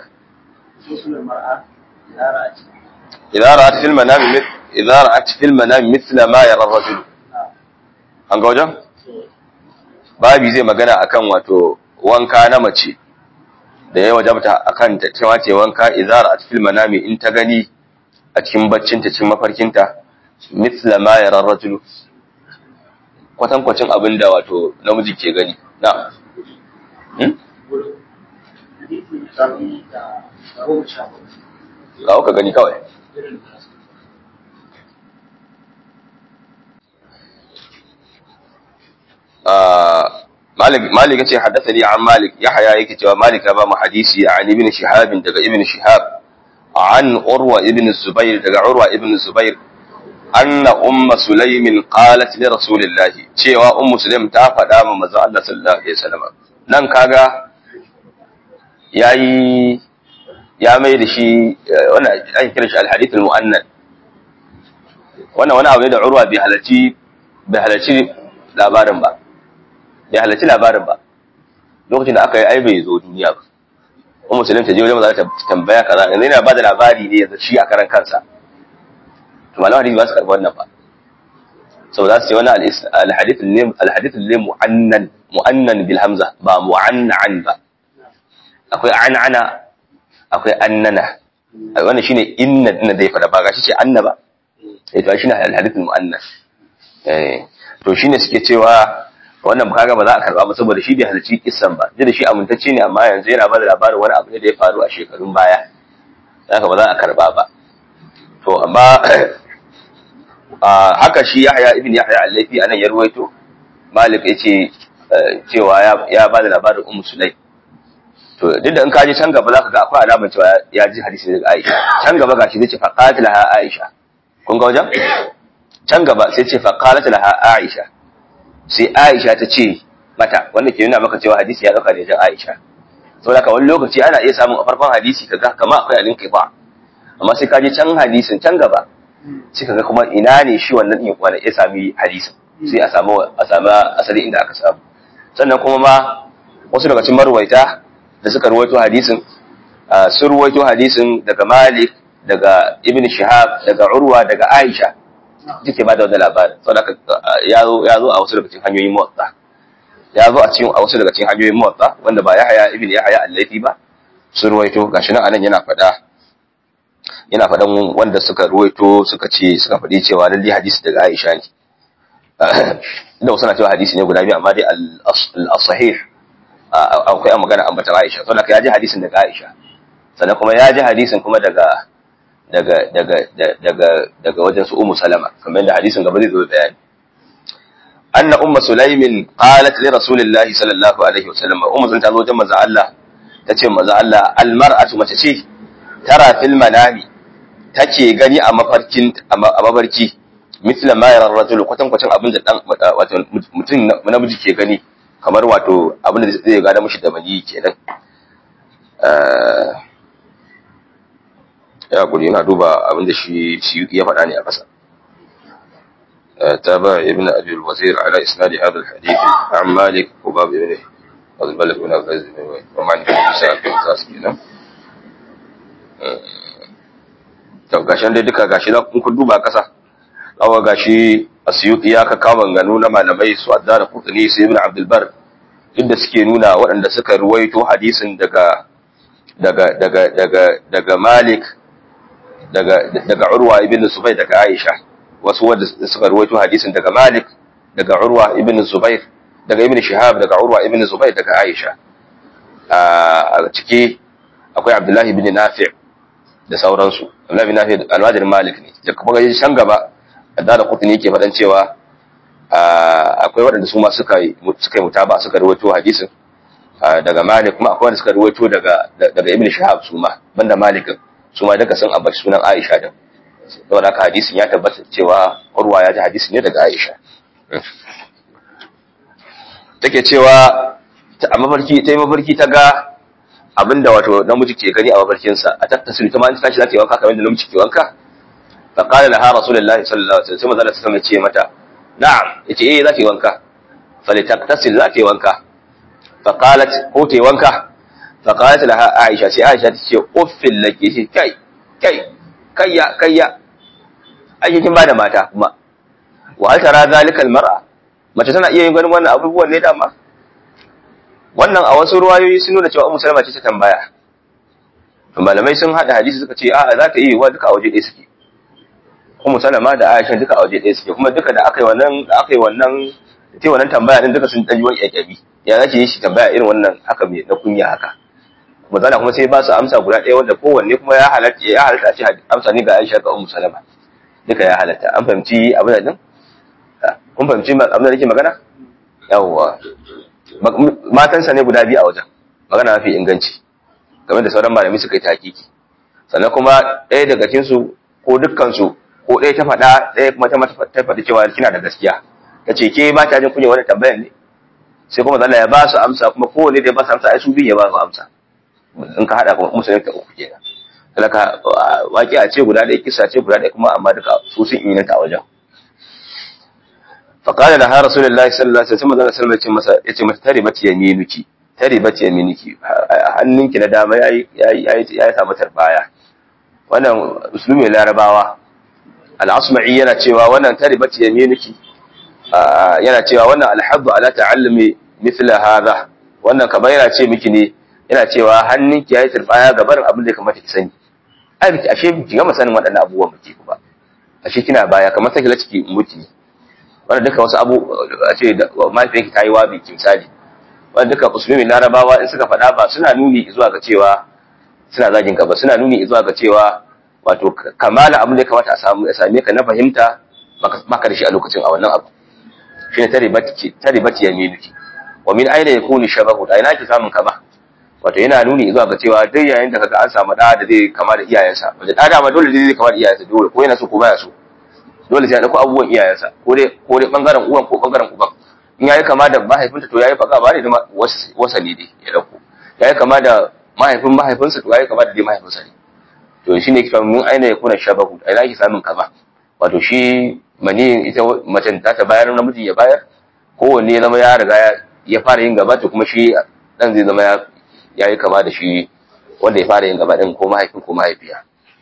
Speaker 1: Idan ra'at fil manami idan ra'at fil manami mithla ma yara rajul. An ga wajen? Babi zai magana akan wato wanka na mace da ya wajabta akan ta cewa ce wanka idan ra'at fil manami in ta gani a cikin baccinta cikin mafarkinta mithla ma yara rajul kwatankwacin abin da wato namiji ke gani na ga ka gani kawai malik ce haddasa ni an malik ya haya yake cewa malik ya ba mu hadisi a ibn shihabin daga ibn shihab an urwa ibn zubair daga urwa ibn zubair anna umma sulaimin qalat li rasulillahi cewa ummu sulaim ta faɗa ma manzo Allah sallallahu alaihi wasallam nan kaga yayi ya mai da shi wannan ake kira shi alhadith almu'annad wannan wani abu ne da urwa bai halarci bai halarci labarin ba bai halarci labarin ba lokacin da aka yi ai bai zo duniya ba ummu sulaim ta je wajen manzo ta tambaya kaza yanzu yana ba da labari ne yanzu shi a karan kansa to malaman hadisi ba su karɓi wannan ba sau za su ce wani alhadith ne mu'annan mu'annan bil hamza ba mu'annan ba akwai an'ana akwai annana wannan shine inna inna dai fada ba gashi ce anna ba eh to shine alhadith mu'annan eh to shine suke cewa wannan kaga ba za a karba ba saboda shi bai halarci kissan ba da shi amintacce ne amma yanzu yana ba da labarin wani abu ne da ya faru a shekarun baya haka ba za a karba ba to amma haka shi Yahya ibn Yahya al-Laifi anan ya ruwaito Malik yace cewa ya ba da labarin Ummu Sulaim to duk da in ka je can gaba zaka ga akwai alamar cewa ya ji hadisi daga Aisha can gaba gashi zai ce fa qatilaha Aisha kun ga wajen can gaba sai ce fa qatilaha Aisha sai Aisha ta ce mata wanda ke nuna maka cewa hadisi ya dauka da jan Aisha saboda ka wani lokaci ana iya samun a farkon hadisi kaga kamar akwai alin ba amma sai ka je can hadisin can gaba sai kaga kuma ina ne shi wannan din wanda ya sami hadisin sai a samu a samu asali inda aka samu sannan kuma ma wasu daga cikin marwaita da suka ruwaito hadisin sun ruwaito hadisin daga Malik daga Ibn Shihab daga Urwa daga Aisha duke ba da wannan labarin saboda ya zo ya zo a wasu daga cikin hanyoyin muwatta ya zo a cikin a wasu daga cikin hanyoyin muwatta wanda ba Yahya ibn Yahya al-Laythi ba sun ruwaito gashi nan anan yana faɗa yana faɗan wanda suka ruwaito suka ce suka faɗi cewa lalle hadisi daga Aisha ne inda wasu na cewa hadisi ne guda biyu amma dai al-sahih akwai a magana ambatan Aisha saboda ya ji hadisin daga Aisha sannan kuma ya ji hadisin kuma daga daga daga daga daga wajen su Ummu Salama kamar yadda hadisin gaba zai zo bayani anna ummu sulaimin qalat li rasulillahi sallallahu alaihi wasallam ummu sun ta zo wajen manzo Allah tace manzo Allah al mar'atu mace ce tara fil manami take gani a mafarkin a mafarki mithla ma yara rajul kwatan kwatan abin da dan wato mutum namiji ke gani kamar wato abin da zai gada mishi da mani kenan ya guri yana duba abin da shi shi ya faɗa ne a ƙasa تابع ابن أبي الوزير على إسناد هذا الحديث عن مالك وباب ابنه الملك بن عبد العزيز ومعنى في النساء في التاسكين to gashin dai duka gashi na kun duba kasa awa gashi asyuti ya ka kawo ganu na malamai su addara kutuni su ibn abdul bar inda suke nuna waɗanda suka ruwaito hadisin daga daga daga daga daga malik daga daga urwa ibn subay daga aisha wasu wanda suka ruwaito hadisin daga malik daga urwa ibn zubair daga ibn shihab daga urwa ibn zubair daga aisha a ciki akwai abdullahi ibn nafi' da sauransu Abdullahi bin Nafi almajirin Malik ne da kuma gaji can gaba da da kutuni yake faɗan cewa akwai waɗanda su ma suka yi suka yi mutaba suka rawaito hadisin daga Malik kuma akwai wanda suka rawaito daga daga Ibn Shihab su ma banda Malik su ma duka sun ambaci sunan Aisha din saboda haka hadisin ya tabbata cewa Urwa ya ji hadisi ne daga Aisha take cewa a mafarki ta yi mafarki ta ga abinda wato namiji ke gani a mafarkinsa a tattasiru ta ma in tashi za ta yi wanka kamar da namiji ke wanka fa qala laha rasulullahi sallallahu alaihi wasallam sai manzo Allah ce mata na'am yace eh za ta yi wanka fa li taktasil za ta yi wanka fa qalat ko ta yi wanka fa qalat laha aisha sai aisha ta ce uffil laki shi kai kai kayya kayya ake kin bada mata kuma wa hal tara zalika al mar'a mace tana iya yin ganin wannan abubuwan ne dama wannan a wasu ruwayoyi sun nuna cewa Ummu Salama ce ta tambaya malamai sun hada hadisi suka ce a'a za ta yi wa duka a waje ɗaya suke Ummu Salama da Aisha duka a waje ɗaya suke kuma duka da aka yi wannan da aka yi wannan ta wannan tambaya din duka sun dan wani ƙyaƙyabi ya za ki yi shi tambaya irin wannan haka mai na kunya haka kuma zana kuma sai ba su amsa guda ɗaya wanda kowanne kuma ya halatta ya halatta ce amsa ne ga Aisha ga Ummu Salama duka ya halatta an fahimci abin da din kun fahimci abin da nake magana yawwa matansa ne guda biyu a wajen magana mafi inganci game da sauran malami suka yi takiki sannan kuma ɗaya daga cikinsu ko dukkansu ko ɗaya ta faɗa ɗaya kuma ta faɗi cewa kina da gaskiya ta ce ke ba ta jin kunya wani tambayan ne sai kuma zalla ya ba su amsa kuma kowane da ya ba su amsa ai su biyu ya ba su amsa in ka haɗa kuma musulmi ta uku kenan talaka waƙi a ce guda ɗaya kisa ce guda ɗaya kuma amma duka su sun inganta a wajen فقال لها رسول الله صلى الله عليه وسلم da sallallahu alaihi wasallam yace mata taribat yaminuki taribat yaminuki hannunki na dama yayi yayi yayi samu tarbaya wannan usulumi larabawa al-asma'i yana cewa wannan taribat yaminuki yana cewa wannan alhabbu ala ta'allumi mithla hadha wannan kamar yana ce miki ne yana cewa hannunki yayi tarbaya ga barin abin da ya kamata ki sani ai biki ashe biki gama sanin waɗannan abubuwan biki ba ashe kina baya kamar take la ciki muti wanda duka wasu abu a ce mahaifiyarki ta yi wabi misali wanda duka musulmi larabawa in suka faɗa ba suna nuni zuwa ga cewa suna zagin ka ba suna nuni zuwa ga cewa wato kamala abin da ya kamata a samu same ka na fahimta baka da shi a lokacin a wannan abu shine taribati ya minuki wa min aina yakunu shabahu da ina ki samun kama wato yana nuni zuwa ga cewa duk yayin da kaga an samu da da zai kama da iyayensa wanda da dama dole zai kama da iyayensa dole ko yana so ko baya so dole sai ya dauko abubuwan iyayensa ko dai ko dai bangaren uwan ko bangaren uban in yayi kama da mahaifinta to yayi faka ba ne da wasali dai ya dauko yayi kama da mahaifin mahaifinsa to yayi kama da dai mahaifinsa ne to shine kika mun aina ya kuna shabahu ai zaki samun kama wato shi mani ita macen ta ta bayar namiji ya bayar kowanne ya zama ya riga ya fara yin gaba to kuma shi dan zai zama ya yi kama da shi wanda ya fara yin gaba din ko mahaifin ko mahaifiya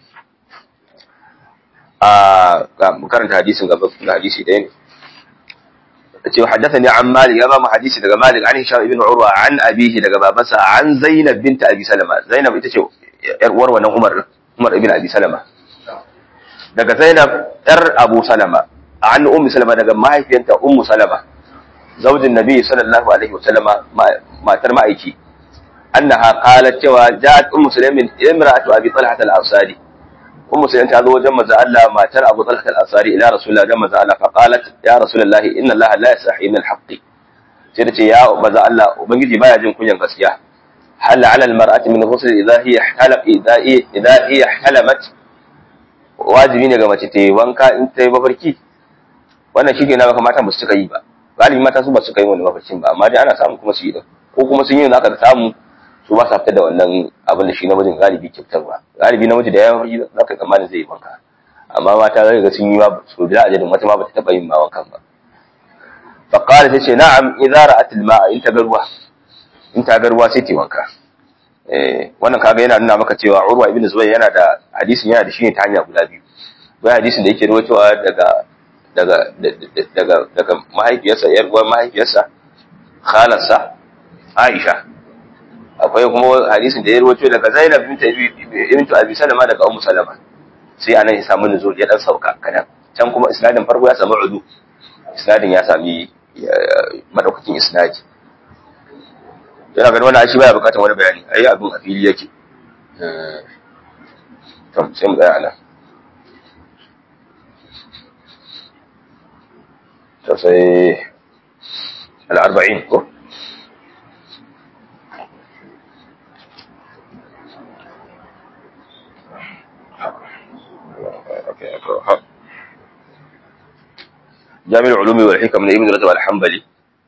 Speaker 1: a karanta hadisin gaba na hadisi ɗaya ne ce haddathani an malik ya ba mu hadisi daga malik an hisham ibn urwa an abihi daga babansa an zainab bint abi salama zainab ita ce yar uwar wannan umar umar ibn abi salama daga zainab yar abu salama an ummu salama daga mahaifiyanta ummu salama zaujin nabi sallallahu alaihi wasallama matar ma'aiki annaha qalat cewa ja'at ummu sulaimin imra'atu abi talha al-ansari ummu sulaimin ta zo wajen manzo Allah matar abu talha al-ansari ila rasulullah dan manzo Allah fa qalat ya rasulullah inna Allah la yasahi min al-haqq sai tace ya manzo Allah ubangiji baya jin kunyan gaskiya hal 'ala al-mar'ati min ghusl idha hiya ihtalab idha idha hiya ihtalamat wajibi ne ga mace ta yi wanka in ta yi mafarki wannan shi ke na mata ba su cika yi ba galibi mata su ba su kai wani mafarkin ba amma dai ana samun kuma su yi din ko kuma sun yi da aka samu su ba sa fitar da wannan abin da shi namijin galibi kyautar ba galibi namiji da ya mafarki za ka tsammanin zai yi wanka amma mata zai ga sun yi ma su da ajalin wata ma ba ta taɓa yin ma wankan ba فقال تشي نعم إذا رأت الماء إن تقروا إن تقروا سيتي wanka. wannan kaga yana nuna maka cewa Urwa ibn Zubayr yana da hadisin yana da shi ne ta hanya guda biyu wai hadisin da yake rawaitowa daga daga daga daga mahaifiyarsa yar uwar mahaifiyarsa khalarsa Aisha akwai kuma hadisin da ya rawaito daga Zainab bint bint Abi Salama daga Ummu Salama sai anan ya samu nuzul ya dan sauka kadan can kuma isnadin farko ya samu udu isnadin ya sami madaukakin isnadi yana ganin wani ashi baya bukatar wani bayani ayi abin a fili yake to sai mu tsaya nan to sai al-arba'in ko جامع العلوم والحكم من ابن رجب الحنبلي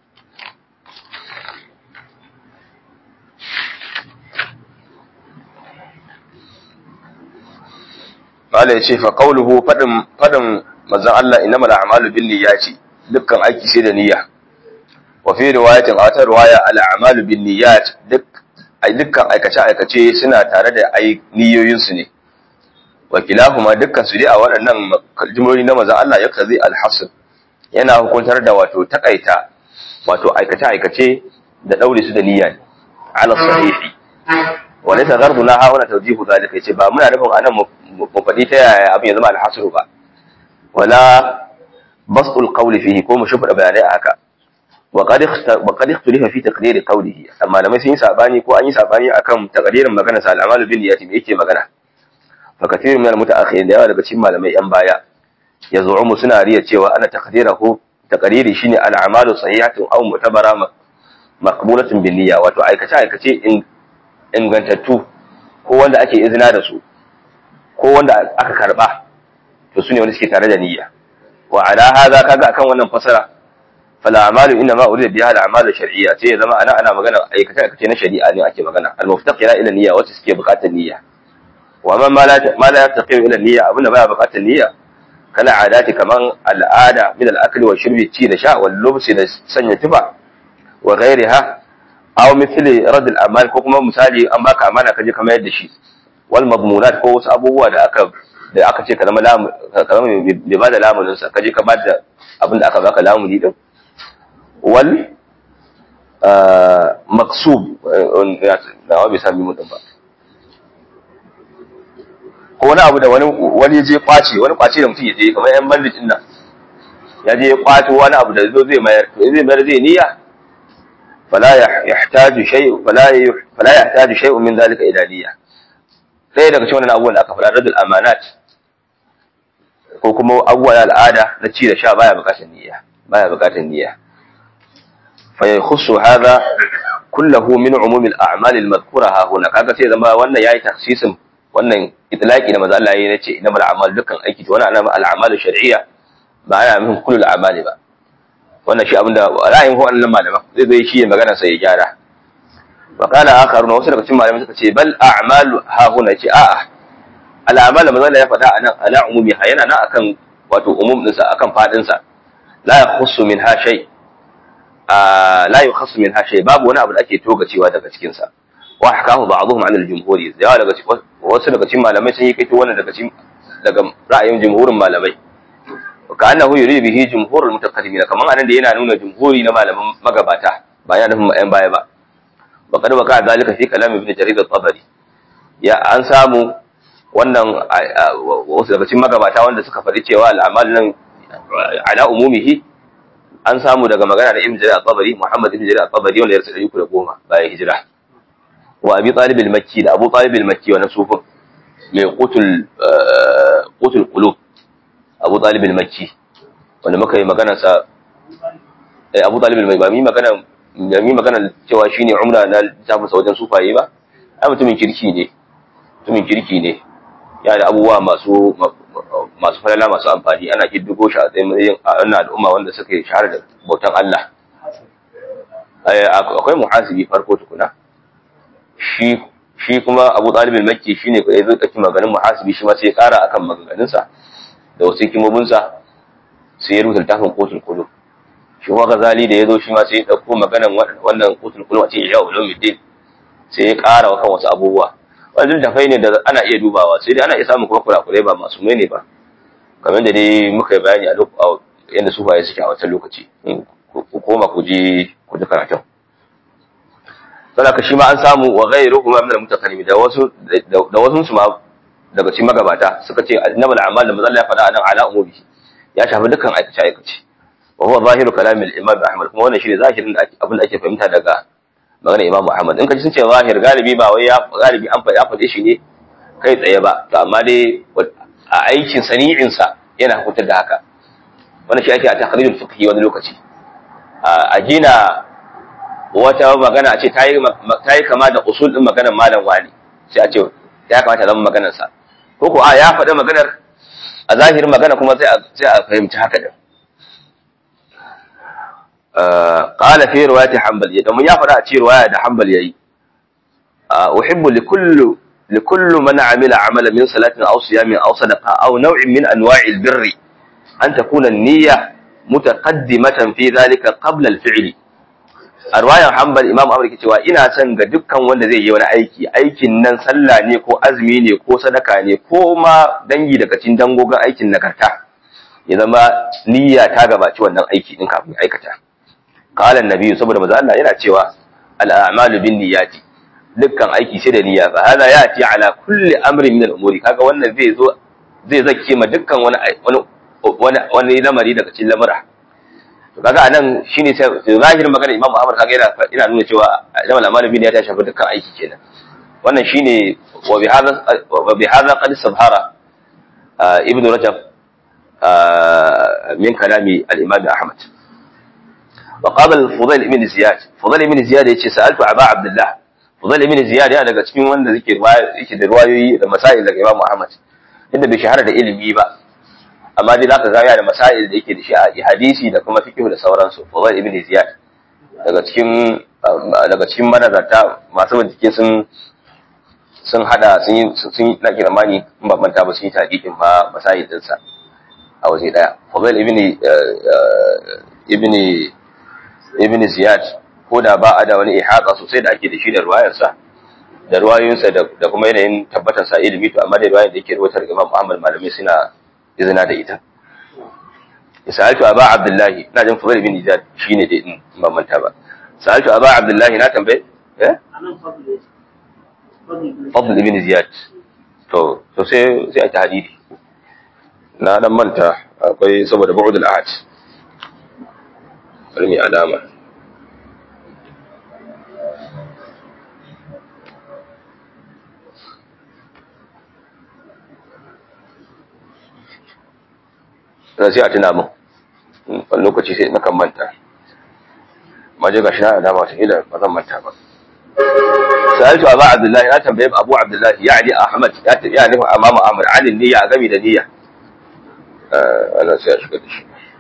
Speaker 1: قال ya ce fa qawluhu fadin fadin manzon Allah innamal a'malu binniyati dukkan aiki sai da niyya wa fi riwayatin a wata riwaya al a'malu binniyat duk dukkan aikace aikace suna tare da ai niyoyin su ne wa kilahuma dukkan su dai a waɗannan jumloli na manzon Allah ya kazi al hasr yana hukuntar da wato takaita wato aikace aikace da daure su da niyya ne ala sahihi wa laysa gharduna ha wala tawjihu zalika yace ba muna nufin anan mu faɗi ta yaya abin ya zama alhasru ba wala bastul qawli fihi ko mu shufa bayanai a haka wa qad wa qad ikhtalafa fi taqdir qawlihi amma lamai sun yi sabani ko an yi sabani akan taqdirin magana sa al'amalu bin niyyati me yake magana fa kathirun min al-mutaakhirin da yawa daga cikin malamai yan baya yaz'umu suna riya cewa ana taqdirahu taqdiri shine al'amalu sahihatun aw mutabara maqbulatun bin niyya wato aikace aikace ingantattu ko wanda ake izina da su ko wanda aka karba to sune wanda suke tare da niyya wa ala hadha kaga akan wannan fasara fala amalu inna ma urida biha al a'malu shar'iyya sai ya zama ana ana magana aikace aikace na shari'a ne ake magana al muftaqira ila niyya wacce suke bukatar niyya wa man ma la ma la yaftaqiru ila niyya abunda baya bukatar niyya kala adati kaman al'ada min al akli wa shurbi ci da sha wal lubsi da sanya tufa wa ghairiha aw mithli rad al amal ko kuma misali an baka amana kaje kamar yadda shi wal madmunat ko wasu abubuwa da aka da aka ce ka zama lamu ka zama bai bada lamunin sa kaje ka bada abin da aka baka lamuni din wal maksub na wa bai sami mutum ba ko wani abu da wani wani je kwace wani kwace da mutum ya je kamar yan bandit din nan ya je ya kwato wani abu da zo zai mayar to zai mayar zai niyya fala yahtaju shay'un fala fala yahtaju shay'un min dhalika ila niyya ɗaya daga cikin wannan abubuwan da aka faɗa radul amanat ko kuma abubuwa na al'ada na ci da sha baya buƙatar niyya baya buƙatar niyya fa yakhussu hadha kullahu min umum al-a'mal al-madhkura ha huna kaga sai zama wannan yayi takhsisin wannan itlaqi da manzo Allah yayi nace innamal a'mal dukkan aiki to wannan ana al-a'mal shar'iyya ba ana nufin kullu al-a'mali ba wannan shi abinda ra'ayin wannan malaman zai zai shi magana sai ya gyara وقال آخرون wasu daga cikin malamai suka ce bal a'malu ha huna ce a'a al'amal manzo Allah ya faɗa anan ala umumi ha yana nan akan wato umum din sa akan fadin sa la yakhussu minha shay la yukhassu min hashay babu wani abu da ake togacewa daga cikin sa wa hakahu ba'dhum 'an al-jumhur yawa daga wasu daga cikin malamai sun yi kaito wannan daga cikin daga ra'ayin jumhurin malamai ka annahu yuridu bihi jumhurul mutaqaddimin kaman anan da yana nuna jumhuri na malaman magabata ba yana nufin ayan baya ba wa qad waqa zalika fi kalam ibn jarir at-tabari ya an samu wannan wasu daga cikin magabata wanda suka faɗi cewa al'amal nan ala umumihi an samu daga magana da ibn jarir at-tabari muhammad ibn jarir at-tabari wanda ya rasu 310 bayan hijira wa abi talib al-makki da abu talib al-makki wa nasufin mai qutul qutul qulub abu talib al-makki wanda muka yi magana sa eh abu talib al-makki ba mi magana da mi magana cewa shine umra na littafin sa wajen sufaye ba ai mutumin kirki ne mutumin kirki ne ya da abubuwa masu masu falala masu amfani ana kiddigo shi a tsayin a wannan al'umma wanda suka yi shahara da bautan Allah akwai muhasibi farko tukuna shi shi kuma Abu Talib al-Makki shine ko yazo kake maganin muhasibi shi ma sai ya kara akan maganganun sa da wasu hikimomin sa sai ya rubuta littafin Qutul Qulub shi kuma Ghazali da yazo shi ma sai ya dauko maganan wannan Qutul Qulub a cikin Ihya Ulumuddin sai ya kara kan wasu abubuwa wannan tafai ne da ana iya dubawa sai dai ana iya samun kuma kurakurai ba masu mai ne ba kamar da dai muka yi bayani a yadda sufaye suke a wancan lokaci ku koma ku ji ku ji karatun saboda shi ma an samu wa ghayru kuma min al-mutakallim da wasu da wasu su ma daga cikin magabata suka ce annabul a'mal da manzo ya faɗa anan ala umubi ya shafi dukkan aikace aikace wa huwa zahiru kalam al-imam Ahmad kuma wannan shine zahirin da abin da ake fahimta daga magana Imam Ahmad in ka ji sun ce zahir galibi ba wai ya galibi an faɗi faɗe shi ne kai tsaye ba to amma dai a aikin sani'in sa yana hukuntar da haka wannan shi ake a takrirul fiqhi wani lokaci a gina wata magana a ce ta yi kama da usul ɗin maganar malam wani sai a ce ya kamata zama maganarsa ko ko a ya faɗi maganar a zahirin magana kuma sai a fahimci haka din qala fi riwayati hanbal ya domin ya faɗa a ce riwaya da hanbal yayi uhibbu li kullu li kullu man amila amala min salatin aw siyamin aw sadaqa aw naw'in min anwa'il birri an takuna an-niyya mutaqaddimatan fi dhalika qabla al-fi'li a ruwayan hanbal imam amur ke cewa ina son ga dukkan wanda zai yi wani aiki aikin nan sallah ne ko azumi ne ko sadaka ne ko ma dangi daga cikin dangogin aikin nagarta ya zama niyya ta gabaci wannan aiki din kafin aikata qala annabi saboda manzo Allah yana cewa al a'malu bin niyyati dukkan aiki sai da niyya fa hada yati ala kulli amrin min al umuri kaga wannan zai zo zai zakke ma dukkan wani wani wani lamari daga cikin lamura to kaga anan shine sai zahirin magana Imam Ahmad kaga yana ina nuna cewa Imam Al-Amali bin ya ta shafi dukkan aiki kenan wannan shine wa bi hadha wa bi hadha qad sabhara Ibn Rajab min kalami al-Imam Ahmad wa qala al-Fudail ibn Ziyad Fudail ibn Ziyad yace sa'altu Aba Abdullah Fudail ibn Ziyad yana daga cikin wanda yake yake da riwayoyi da masail daga Imam Ahmad inda bai shahara da ilimi ba amma dai zaka ga yana da masail da yake da shi a hadisi da kuma fiqh da sauransu Fudail ibn Ziyad daga cikin daga cikin manazarta masu bincike sun sun hada sun yi sun na kirmani in ba manta ba sun yi tadiqin ma masail din sa a waje daya Fudail ibn ibn ibn Ziyad ko da ba a da wani ihata sosai da ake da shi da ruwayar sa da ruwayoyinsa da kuma yanayin tabbatar sa ilimi to amma da ruwayar da yake rubutar Imam Muhammad malamai suna izina da ita sa'altu aba abdullahi ina jin fadl bin ijad shine dai in ban manta ba sa'altu aba abdullahi na tambaye eh fadl bin ziyad to to sai sai a tahdidi na dan manta akwai saboda bu'd al-ahad bari alama da sai a tuna min wani lokaci sai na kan manta maje ga shi na alama wata ila ba zan manta ba sa'altu abu abdullahi na tambaye abu abdullahi ya ali ahmad ya tafi ya nufi amama amur alin niyya a gami da niyya ana sai a shiga da shi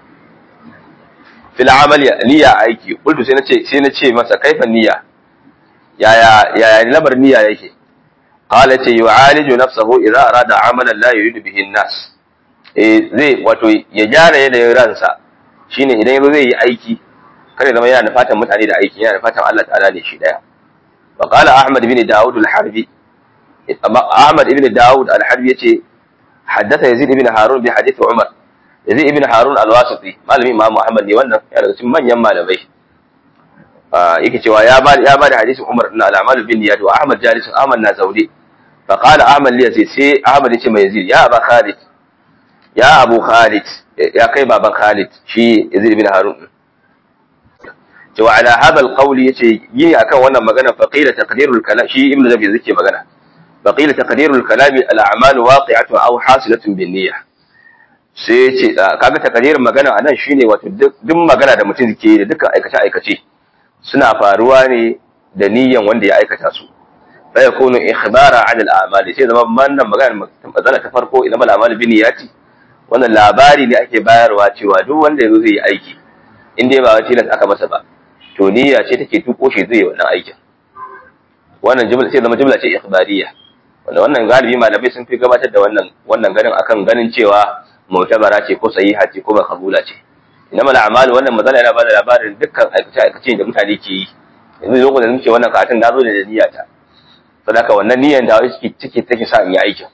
Speaker 1: fil amal niyya aiki kultu sai na ce sai na ce masa kaifan niyya yaya yaya lamar niyya yake qala ta yu'aliju nafsahu idza arada amalan la yuridu bihi an-nas zai wato ya gyara yanayin ransa shine idan yazo zai yi aiki kada zama yana da fatan mutane da aiki yana da fatan Allah ta'ala ne shi daya wa qala ahmad ibn daud al-harbi ahmad ibn daud al-harbi yace haddatha yazid ibn harun bi hadith umar yazid ibn harun al-wasiti malami imam muhammad ne wannan ya daga cikin manyan malamai yake cewa ya ba ya ba da hadisin umar na al-amal bin niyat wa ahmad jalis ahmad na zaudi fa qala ahmad li yazid sai ahmad yace mai yazid ya aba khalid ya abu khalid ya kai baban khalid shi yazid ibn harun cewa ala hada alqawli yace yi akan wannan magana fa qila taqdirul kalam shi ibnu zabi yake magana fa qila taqdirul kalam al a'mal waqi'atun aw hasilatun bin niyyah sai yace kaga taqdirin magana anan shine wato duk magana da mutum ke da dukkan aikace aikace suna faruwa ne da niyyan wanda ya aikata su fa yakunu ikhbara 'ala al a'mal sai zama wannan magana matsala ta farko idan al a'mal bin niyyati wannan labari ne ake bayarwa cewa duk wanda yazo zai yi aiki in dai ba tilas aka masa ba to niyya ce take tuko shi zai wannan aikin wannan jumla ce zama jumla ce ikhbariya wanda wannan galibi malamai sun fi gabatar da wannan wannan ganin akan ganin cewa mu'tabara ce ko sahiha ce ko makabula ce inama al'amalu wannan mazala yana bada labarin dukkan aikace aikace da mutane ke yi yanzu lokacin da muke wannan karatun na zo da niyya ta saboda wannan niyyan da wai take take sa in yi aikin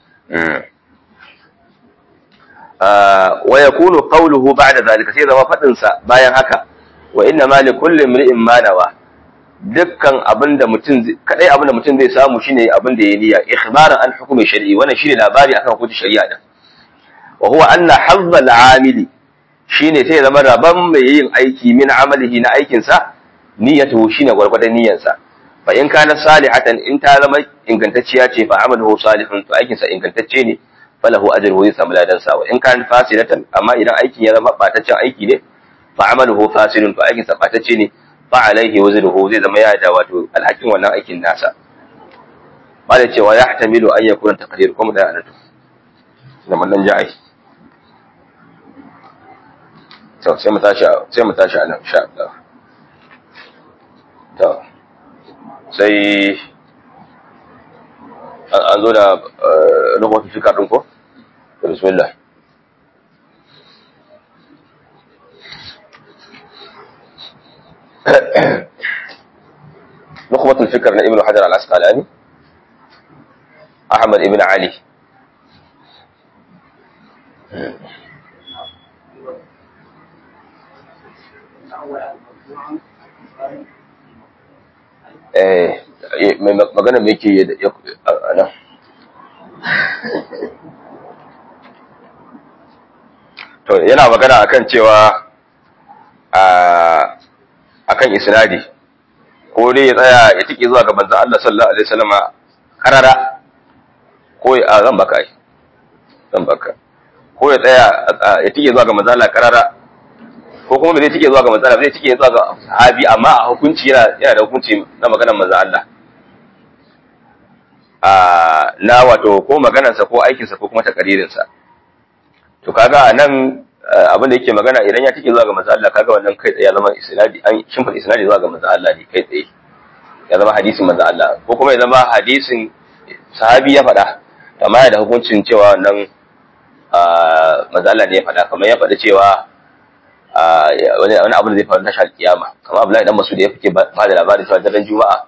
Speaker 1: wa yakunu qawluhu ba'da zalika sai zama fadin sa bayan haka wa inna ma li kulli imri'in ma nawa dukkan abinda mutum kadai abinda mutum zai samu shine abinda ya niyya ikhbaran an hukumi shar'i wannan shine labari akan hukunci shari'a din wa huwa anna hazza al-amili shine sai zama rabban mai yin aiki min amalihi na aikin sa niyyatuhu shine gwargwadon niyyar sa fa in kana salihatan in ta zama ingantacciya ce fa amaluhu salihun to aikin sa ingantacce ne falahu ajruhu zai samu ladan sa wa in kana fasidatan amma idan aikin ya zama bataccen aiki ne fa'amaluhu fasilun to aikin sabatacce ne fa alaihi wazruhu zai zama ya da wato alhakin wannan aikin nasa ba da cewa ya hatamilu an yakuna taqdir kuma da anatu da mallan ja'i to sai mu tashi sai mu tashi anan insha Allah to sai an zo da lokacin fikar din ko bismillah نخبة الفكر لابن حجر العسقلاني أحمد ابن علي eh magana me yake nan to yana magana akan cewa akan isnadi ko dai ya tsaya ya tike zuwa ga manzon Allah sallallahu alaihi wasallama karara ko ya zan baka ai zan baka ko ya tsaya ya tike zuwa ga manzon Allah karara ko kuma bai tike zuwa ga manzon Allah zai tike zuwa ga sahabi amma a hukunci yana yana da hukunci na maganar manzon Allah a na wato ko maganarsa ko aikinsa ko kuma takaririnsa to kaga anan abin da yake magana idan ya take zuwa ga manzo Allah kaga wannan kai tsaye ya zama isnadi an shimfa isnadi zuwa ga manzo Allah ne kai tsaye ya zama hadisin manzo Allah ko kuma ya zama hadisin sahabi ya faɗa amma ya da hukuncin cewa wannan manzo Allah ne ya faɗa kamar ya faɗa cewa wani wani abu da zai faru tashar kiyama kamar Abdullahi dan Masud ya fike ba da labarin cewa daren Juma'a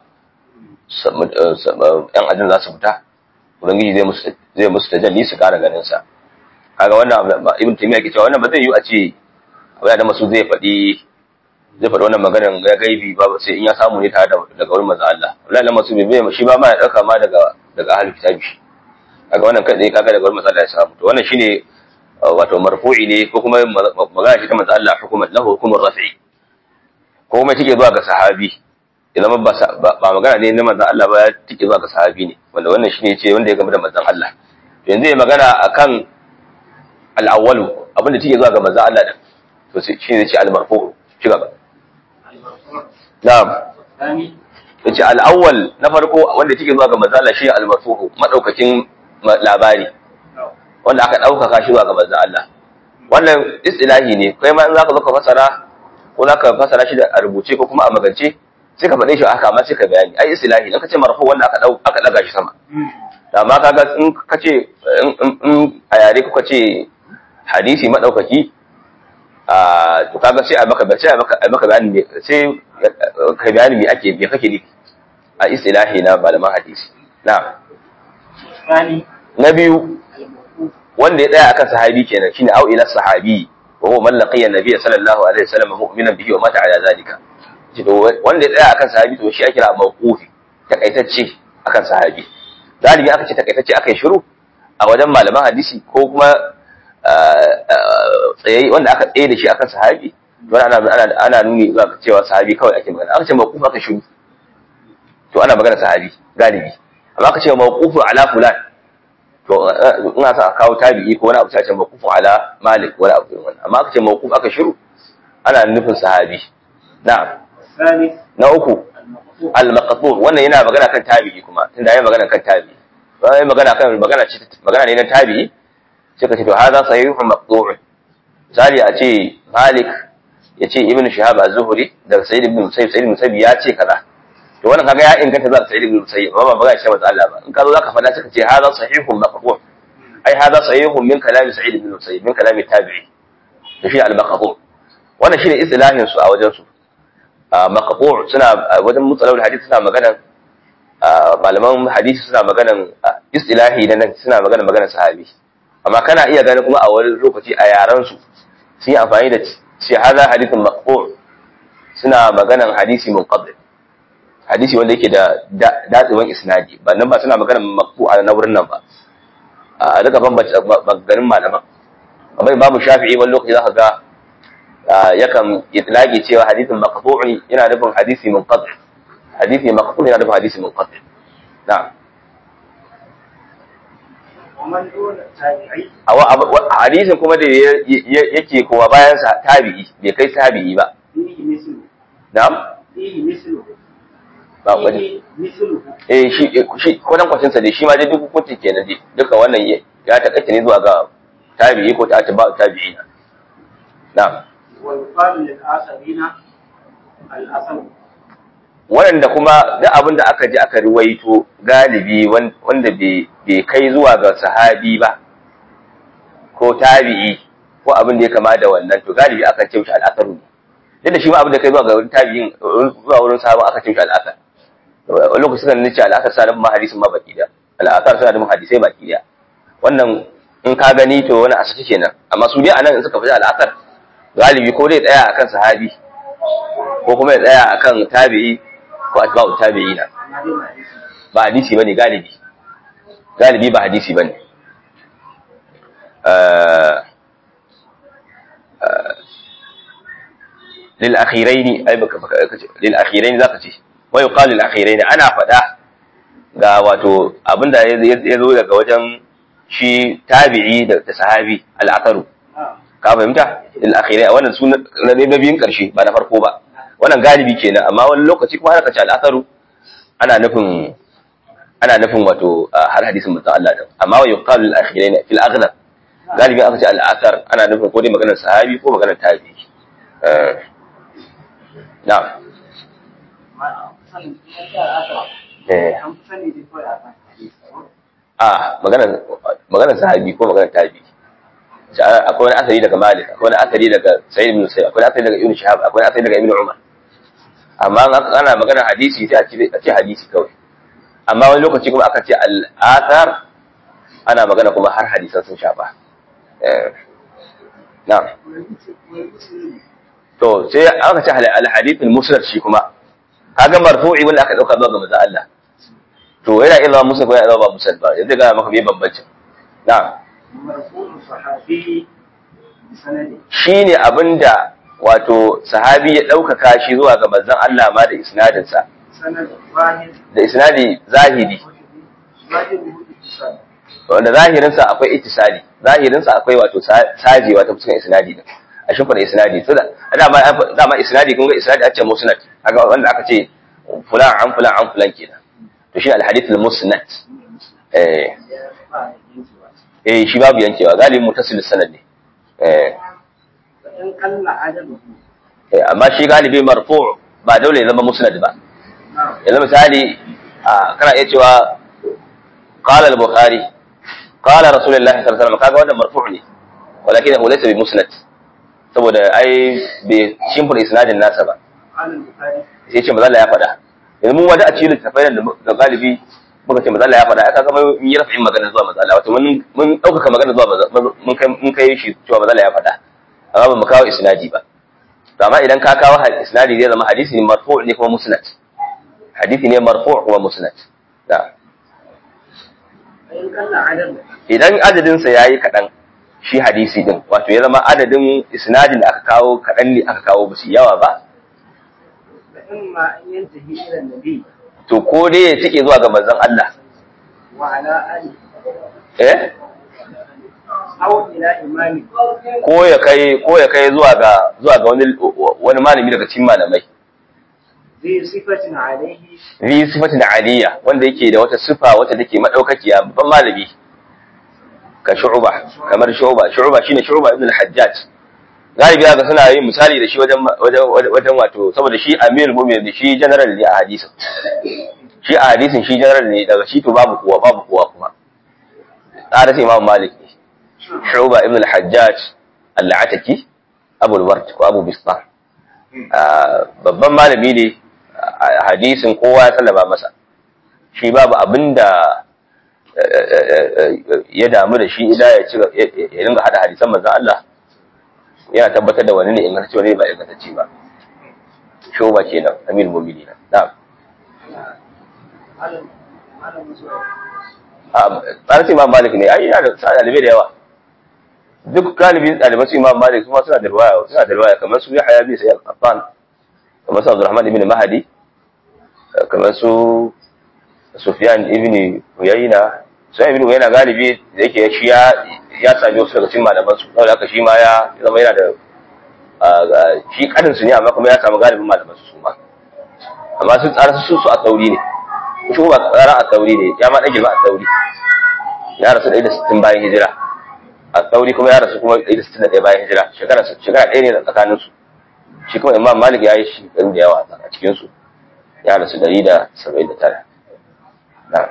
Speaker 1: yan ajin za su fita ubangiji zai musu zai musu tajalli su kara ganin sa kaga wannan ibn taymiya ke cewa wannan ba zai yi a ce abu da masu zai faɗi zai faɗi wannan maganar ya gaibi ba sai in ya samu ne tare daga wurin manzo Allah wallahi masu bai shi ba ma ya dauka ma daga daga ahlul kitabi shi kaga wannan kai kaga daga wurin manzo Allah ya samu to wannan shine wato marfu'i ne ko kuma magana ce ta manzo Allah hukumar lahu hukumar rafi'i ko kuma take zuwa ga sahabi ya zama ba ba magana ne na manzo Allah ba take zuwa ga sahabi ne wanda wannan shine ce wanda ya gama da manzon Allah yanzu ya magana akan al'awwalu abinda take zuwa ga manzo Allah din to shi ne ce al-marfu ci gaba na'am yace al-awwal na farko wanda take zuwa ga manzo Allah shi al-marfu madaukakin labari wanda aka daukaka shi zuwa ga manzo Allah wannan istilahi ne kai ma in zaka zo ka fasara ko zaka fasara shi da a rubuce ko kuma a magance sai ka faɗe shi haka amma sai ka bayani ai istilahi in ka ce marfu wanda aka dau aka daga shi sama amma kaga in ka ce in a yare kuka ce hadisi maɗaukaki to kaga sai a maka sai a maka a maka bayani me sai ka bayani me ake me kake nufi a istilahi na malaman hadisi na
Speaker 2: الثاني
Speaker 1: na biyu
Speaker 2: الموقوف
Speaker 1: wanda ya tsaya akan sahabi kenan shine au ila sahabi wa huwa man laqiya nabiyya sallallahu alaihi wasallam mu'minan bihi wa mata ala zalika shi to wanda ya tsaya akan sahabi to shi ake kira mawqufi takaitacce akan sahabi galibi aka ce takaitacce akan shiru a wajen malaman hadisi ko kuma tsaye wanda aka tsaye da shi akan sahabi to ana ana ana nuni zuwa ga cewa sahabi kawai ake magana aka ce mawqufi aka shiru to ana magana sahabi galibi amma aka ce mawqufu ala fulan to ina sa a kawo tabi'i ko wani abu sai ce mawqufu ala malik wani abu irin wannan amma aka ce mawquf aka shiru ana nufin sahabi na'am
Speaker 2: الثالث
Speaker 1: na uku
Speaker 2: المقطوع
Speaker 1: al-maqtu wannan yana magana kan tabi'i kuma tunda yayi magana kan tabi'i to yayi magana kan magana ce magana ne na tabi'i sai ka ce to hadha sahihun maqtu' misali a ce malik ya ce ibnu shihab az-zuhri daga sayyid ibn musayyib sayyid ibn musayyib ya ce kaza to wannan kaga ya inganta zuwa sayyid ibn musayyib amma ba magana ce mata Allah ba in ka zo zaka faɗa sai ka ce hadha sahihun maqtu' ai hadha sahihun min kalami sa'id ibn musayyib min kalami tabi'i to shi al-maqtu' wannan shine istilahin su a wajen su maqbu' suna wajen mutsalawul hadisi suna magana malaman hadisi suna maganan istilahi da nan suna magana maganar sahabi amma kana iya gani kuma a wani lokaci a yaran su sun yi amfani da shi hada hadithun maqbu' suna maganan hadisi munqadi hadisi wanda yake da datsewan isnadi ba nan ba suna maganan maqbu' a na wurin nan ba a duka bambance maganin malaman amma imamu shafi'i wani lokaci zaka ga yakan itlaqi cewa hadithin maqtu'i yana nufin hadisi munqati hadisi maqtu'i yana nufin hadisi munqati na'am
Speaker 2: ومن دون التابعي
Speaker 1: a hadisin kuma da yake kowa bayan sa tabi'i bai kai tabi'i ba
Speaker 2: فيه مثله
Speaker 1: na'am
Speaker 2: فيه مثله
Speaker 1: ba wani
Speaker 2: فيه مثله
Speaker 1: eh shi shi kwanan kwacin sa dai shi ma dai duk hukuncin kenan dai duka wannan ya takaita ne zuwa ga tabi'i ko ta ba tabi'i na'am
Speaker 2: ويقال للآخرين الأصل
Speaker 1: waɗanda kuma duk abin da aka ji aka ruwaito galibi wanda bai kai zuwa ga sahabi ba ko tabi'i ko abin da ya kama da wannan to galibi akan ce mishi al'asaru ne duk da shi ma abin da kai zuwa ga wurin tabi'in zuwa wurin sahabin aka ce mishi al'asar wani lokacin da nace al'asar suna da hadisin ma baki da al'asar suna da hadisai baki da wannan in ka gani to wani asali kenan amma su dai anan in suka fi al'asar galibi ko dai tsaya akan sahabi ko kuma ya tsaya akan tabi'i ko atba'u tabi'ina ba hadisi bane galibi galibi ba hadisi bane lil akhiraini ai baka baka kace lil akhiraini zaka ce wa yuqal lil akhiraini ana fada ga wato abinda ya zo daga wajen shi tabi'i da sahabi al-atharu ka fahimta lil akhirai wannan sunan na biyun karshe ba na farko ba wannan galibi kenan amma wani lokaci kuma ana kace al'atharu ana nufin ana nufin wato har hadisin mutum Allah da amma wa yuqalu al akhirain fil aghlab galibi aka ce al'athar ana nufin ko dai maganar sahabi ko maganar tabi'i na'am eh a maganar maganar sahabi ko maganar tabi'i akwai wani asali daga Malik akwai wani asali daga Sa'id ibn Musayyib akwai wani asali daga Ibn Shihab akwai wani asali daga Ibn Umar amma ana magana hadisi sai a ce a ce hadisi kawai amma wani lokaci kuma aka ce al-athar ana magana kuma har hadisan sun shafa na'am to sai aka ce al-hadith al-musnad shi kuma kaga marfu'i wanda aka dauka zuwa ga manzo Allah to yana iya zama musnad ko yana zama ba musnad ba yanzu ga maka me bambancin na'am shi ne abin da wato sahabi ya ɗaukaka shi zuwa ga manzon Allah ma da isnadinsa da isnadi zahiri wanda zahirinsa akwai ittisali zahirinsa akwai wato sajewa ta fuskan isnadi da a shimfa da isnadi to da dama dama isnadi kun ga isnadi a ce musnad haka wanda aka ce fulan an fulan an fulan kenan to shi al-hadith al-musnad eh eh shi babu yankewa galibin mutasil sanad ne eh amma shi galibi marfu ba dole ya zama musnad ba yanzu misali kana iya cewa qala al-bukhari qala rasulullahi sallallahu alaihi wasallam kaga wannan marfu ne walakin hu laysa bi musnad saboda ai bai shimfida isnadin nasa ba
Speaker 2: قال البخاري
Speaker 1: sai ce mazalla ya faɗa yanzu mun wada a cikin littafai da da galibi muka ce mazalla ya faɗa aka ga mun yi rafin magana zuwa mazalla wato mun mun ɗaukaka magana zuwa Maza- mun kai mun kai shi cewa mazalla ya faɗa amma ba mu kawo isnadi ba to amma idan ka kawo ha- isnadi zai zama hadisi ne marfu' ne kuma musnad hadisi ne marfu' kuma musnad da
Speaker 2: فإن قل عدد
Speaker 1: idan adadin sa yayi kaɗan shi hadisi din wato ya zama adadin isnadin da aka kawo kaɗan ne aka kawo ba su yawa ba
Speaker 2: فإما أن ينتهي إلى النبي
Speaker 1: to ko dai ya tike zuwa ga manzon Allah
Speaker 2: وعلى آله
Speaker 1: eh
Speaker 2: أو إلى إمامه
Speaker 1: ko ya kai ko ya kai zuwa ga zuwa ga wani wani malami daga cikin malamai
Speaker 2: ذي صفة عليه
Speaker 1: zi sifatin aliyya wanda yake da wata sifa wata take madaukakiya babban malami ka shu'ba kamar shu'ba shu'ba shine shu'ba ibn al-hajjaj galibi ga suna yin misali da shi wajen wajen wajen wato saboda shi amir mu'min shi general ne a hadisin shi a hadisin shi general ne daga shi to babu kowa babu kowa kuma tsara sai imam malik ne shu'ba ibn al-hajjaj al-ataki abu al-ward ko abu bistar Ah, babban malami ne a hadisin kowa ya sallama masa shi babu abinda eh, eh, eh, ya damu da shi idan ya ci ya dinga hada hadisan manzon Allah yana tabbatar da wani ne ingantacce wani ba ingantacce ba shoba kenan amin mu'minin na'am
Speaker 2: malam malam musuwa
Speaker 1: tsarin imam malik ne ai yana da sa dalibai da yawa duk galibin ɗaliban su imam malik kuma suna da riwaya suna da riwaya kamar su yahya bin sayyid qattan kamar su abdurrahman ibn mahdi kamar su sufyan ibn uyayna sufyan ibn uyayna galibi da yake shi ya ya sami wasu daga cikin malaman su saboda haka shi ma ya zama yana da ah, shi kadin su ne amma kuma ya samu galibin malaman su su ma amma sun tsara su su a tsauri ne shi ba tsara a tsauri ne ya ma ɗan girma a tsauri ya rasu ɗaya da sittin bayan hijira a tsauri kuma ya rasu kuma ɗaya da sittin da ɗaya bayan hijira shekara shekara ɗaya ne da tsakanin su shi kuma imam malik ya yi shekaru da yawa a cikin su ya rasu ɗari da saba'in da tara na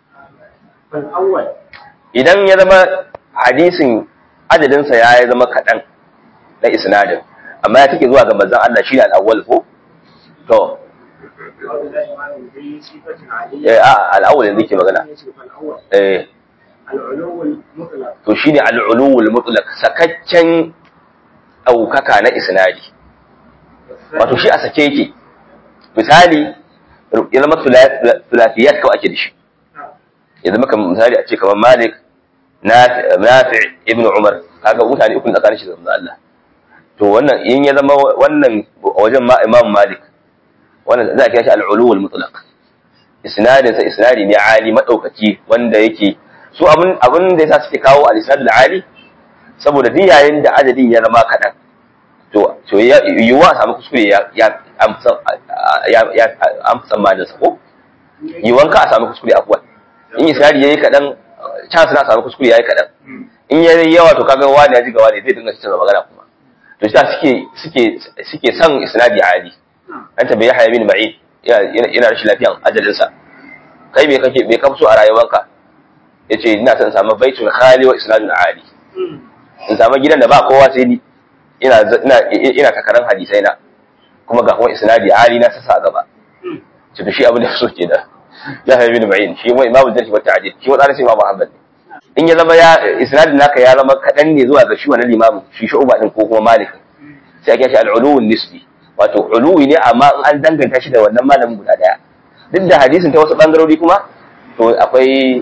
Speaker 2: فالأول
Speaker 1: idan ya zama hadisin adadinsa ya zama kaɗan na isnadin amma ya take zuwa ga manzon Allah shi ne al'awwal ko to
Speaker 2: أو إلى إمامه ذي صفة عليه
Speaker 1: eh a al'awwal yanzu ke magana
Speaker 2: فالأول
Speaker 1: eh
Speaker 2: العلو المطلق
Speaker 1: to shine al'uluwul mutlaq sakaccen ɗaukaka na isnadi wato shi a sake yake misali ya zama sulafiyat kawai ake da shi ya zama kamar misali a ce kamar malik nafi ibn umar kaga mutane uku tsakanin shi da manzo Allah to wannan in ya zama wannan wajen ma imam malik wannan za a kira shi al-uluwul mutlaq isnadin sa isnadi ne ali madaukaki wanda yake su abin abin da yasa suke kawo al-isnad al-ali saboda duk yayin da adadin ya zama kadan to to ya yiwuwa a samu kuskure ya ya amsa ya ya amsa ma da sako yiwuwan ka a samu kuskure akwai in isnadi yayi kadan chance na samu kuskure yayi kadan in yayi yawa to kaga wani ya ji ga wani zai dinga cewa magana kuma to shi suke suke suke son isnadi ali an tambaye Yahya bin Ma'in yana rashin lafiyan ajalinsa kai me kake me ka so a rayuwarka yace ina son samu baitun khali wa isnadun ali in samu gidan da ba kowa sai ni ina ina ina takaran hadisai na kuma ga kuma isnadi ali na sasa gaba to shi abin da so ke da Yahya bin Ma'in shi kuma imamu jarhi wa ta'dil shi wa tsarin sai imamu Ahmad in ya zama ya isnadin naka ya zama kadan ne zuwa ga shi wannan limamin shi shu'ba din ko kuma malik sai a kiyaye al-uluwun nisbi wato uluwi ne amma in an danganta shi da wannan malamin guda daya duk da hadisin ta wasu bangarori kuma to akwai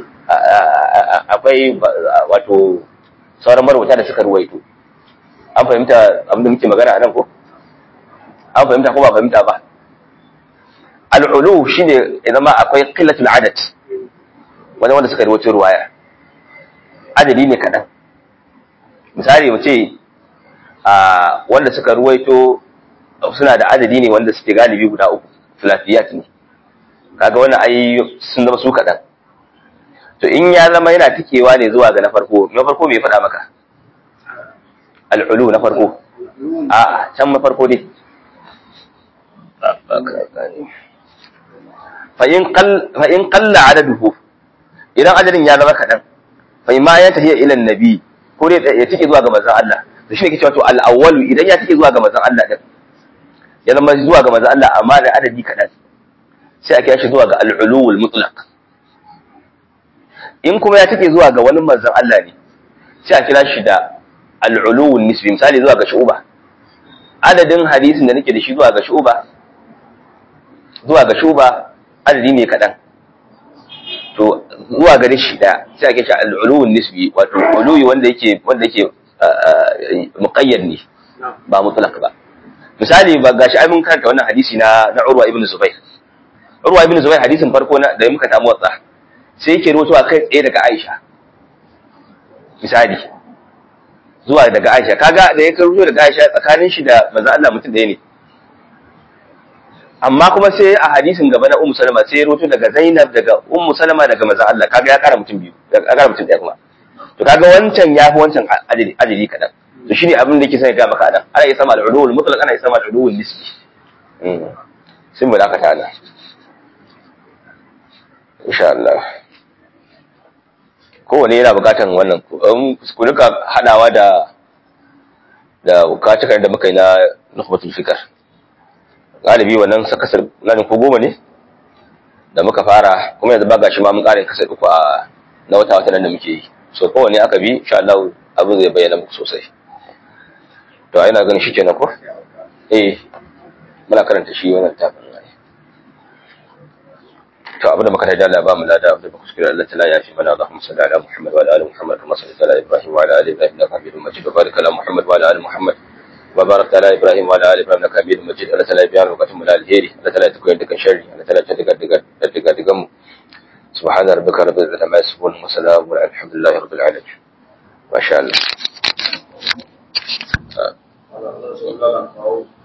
Speaker 1: akwai wato sauran marwata da suka ruwaito an fahimta abin da muke magana a nan ko an fahimta ko ba fahimta ba al'ulu shine ya zama akwai qillatul adad wani wanda suka ruwaito ruwaya adadi ne kaɗan misali mu ce a wanda suka ruwaito suna da adadi ne wanda suke galibi guda uku filafiyat ne kaga wannan ai sun zama su kaɗan to in ya zama yana tikewa ne zuwa ga na farko na farko me faɗa maka al'ulu na farko a can na farko dai fa in qalla adaduhu idan adadin ya zama kaɗan fa ma ya tafiya ila nabi ko dai ya tike zuwa ga manzon Allah to shi ne ke cewa to al-awwalu idan ya take zuwa ga manzon Allah din ya zama zuwa ga manzon Allah amma da adadi kaɗan sai a kira shi zuwa ga al-uluwul mutlaq in kuma ya take zuwa ga wani manzon Allah ne sai a kira shi da al-uluwul nisbi misali zuwa ga shu'ba adadin hadisin da nake da shi zuwa ga shu'ba zuwa ga shu'ba adadi ne kaɗan to zuwa gare shi da sai ake shi al-uluwul nisbi wato uluwi wanda yake wanda yake muqayyad ne ba mutlaq ba misali ba gashi ai mun karanta wannan hadisi na na Urwa ibn Zubair Urwa ibn Zubair hadisin farko na da muka tamu watsa sai yake rawaitowa kai tsaye daga Aisha misali zuwa daga Aisha kaga da yake rawaito daga Aisha tsakanin shi da manzo Allah mutum ɗaya ne amma kuma sai a hadisin gaba na Ummu Salama sai ya rawaito daga Zainab daga Ummu Salama daga manzo Allah kaga ya kara mutum biyu ya kara mutum ɗaya kuma to kaga wancan ya fi wancan ajali ajali kadan to shine abin da yake sai ga maka nan ana yi sama al-ulul mutlaq ana yi sama al-ulul nisbi sun mu dakata nan insha Allah kowane yana bukatan wannan ku duka hadawa da da bukatukan da muka yi na nukhbatul fikr galibi wannan sakasar ganin ko goma ne da muka fara kuma yanzu ba gashi ma mun kare kasar uku a na wata wata nan da muke yi so kowane aka bi insha Allah abin zai bayyana muku sosai to a ina ganin shi kenan ko eh muna karanta shi wannan tafin ne to abin da muka tada Allah ba mu lada da kuskure Allah ta'ala ya fi mana Allahumma salli ala Muhammad wa ala ali Muhammad kama sallaita ala Ibrahim wa ala ali Ibrahim innaka Hamidum Majid wa barik ala Muhammad wa ala ali Muhammad wa barik ala Ibrahim wa ala ali Ibrahim innaka Hamidum Majid Allah ta'ala ya biya lokacin mu da alheri Allah ta'ala ya tukoyi dukan sharri Allah ta'ala ya tuka duka duka duka mu سبحان ربك رب العزة عما يصفون وسلام الحمد لله رب العالمين ما شاء الله
Speaker 3: Allah, Allah, Allah,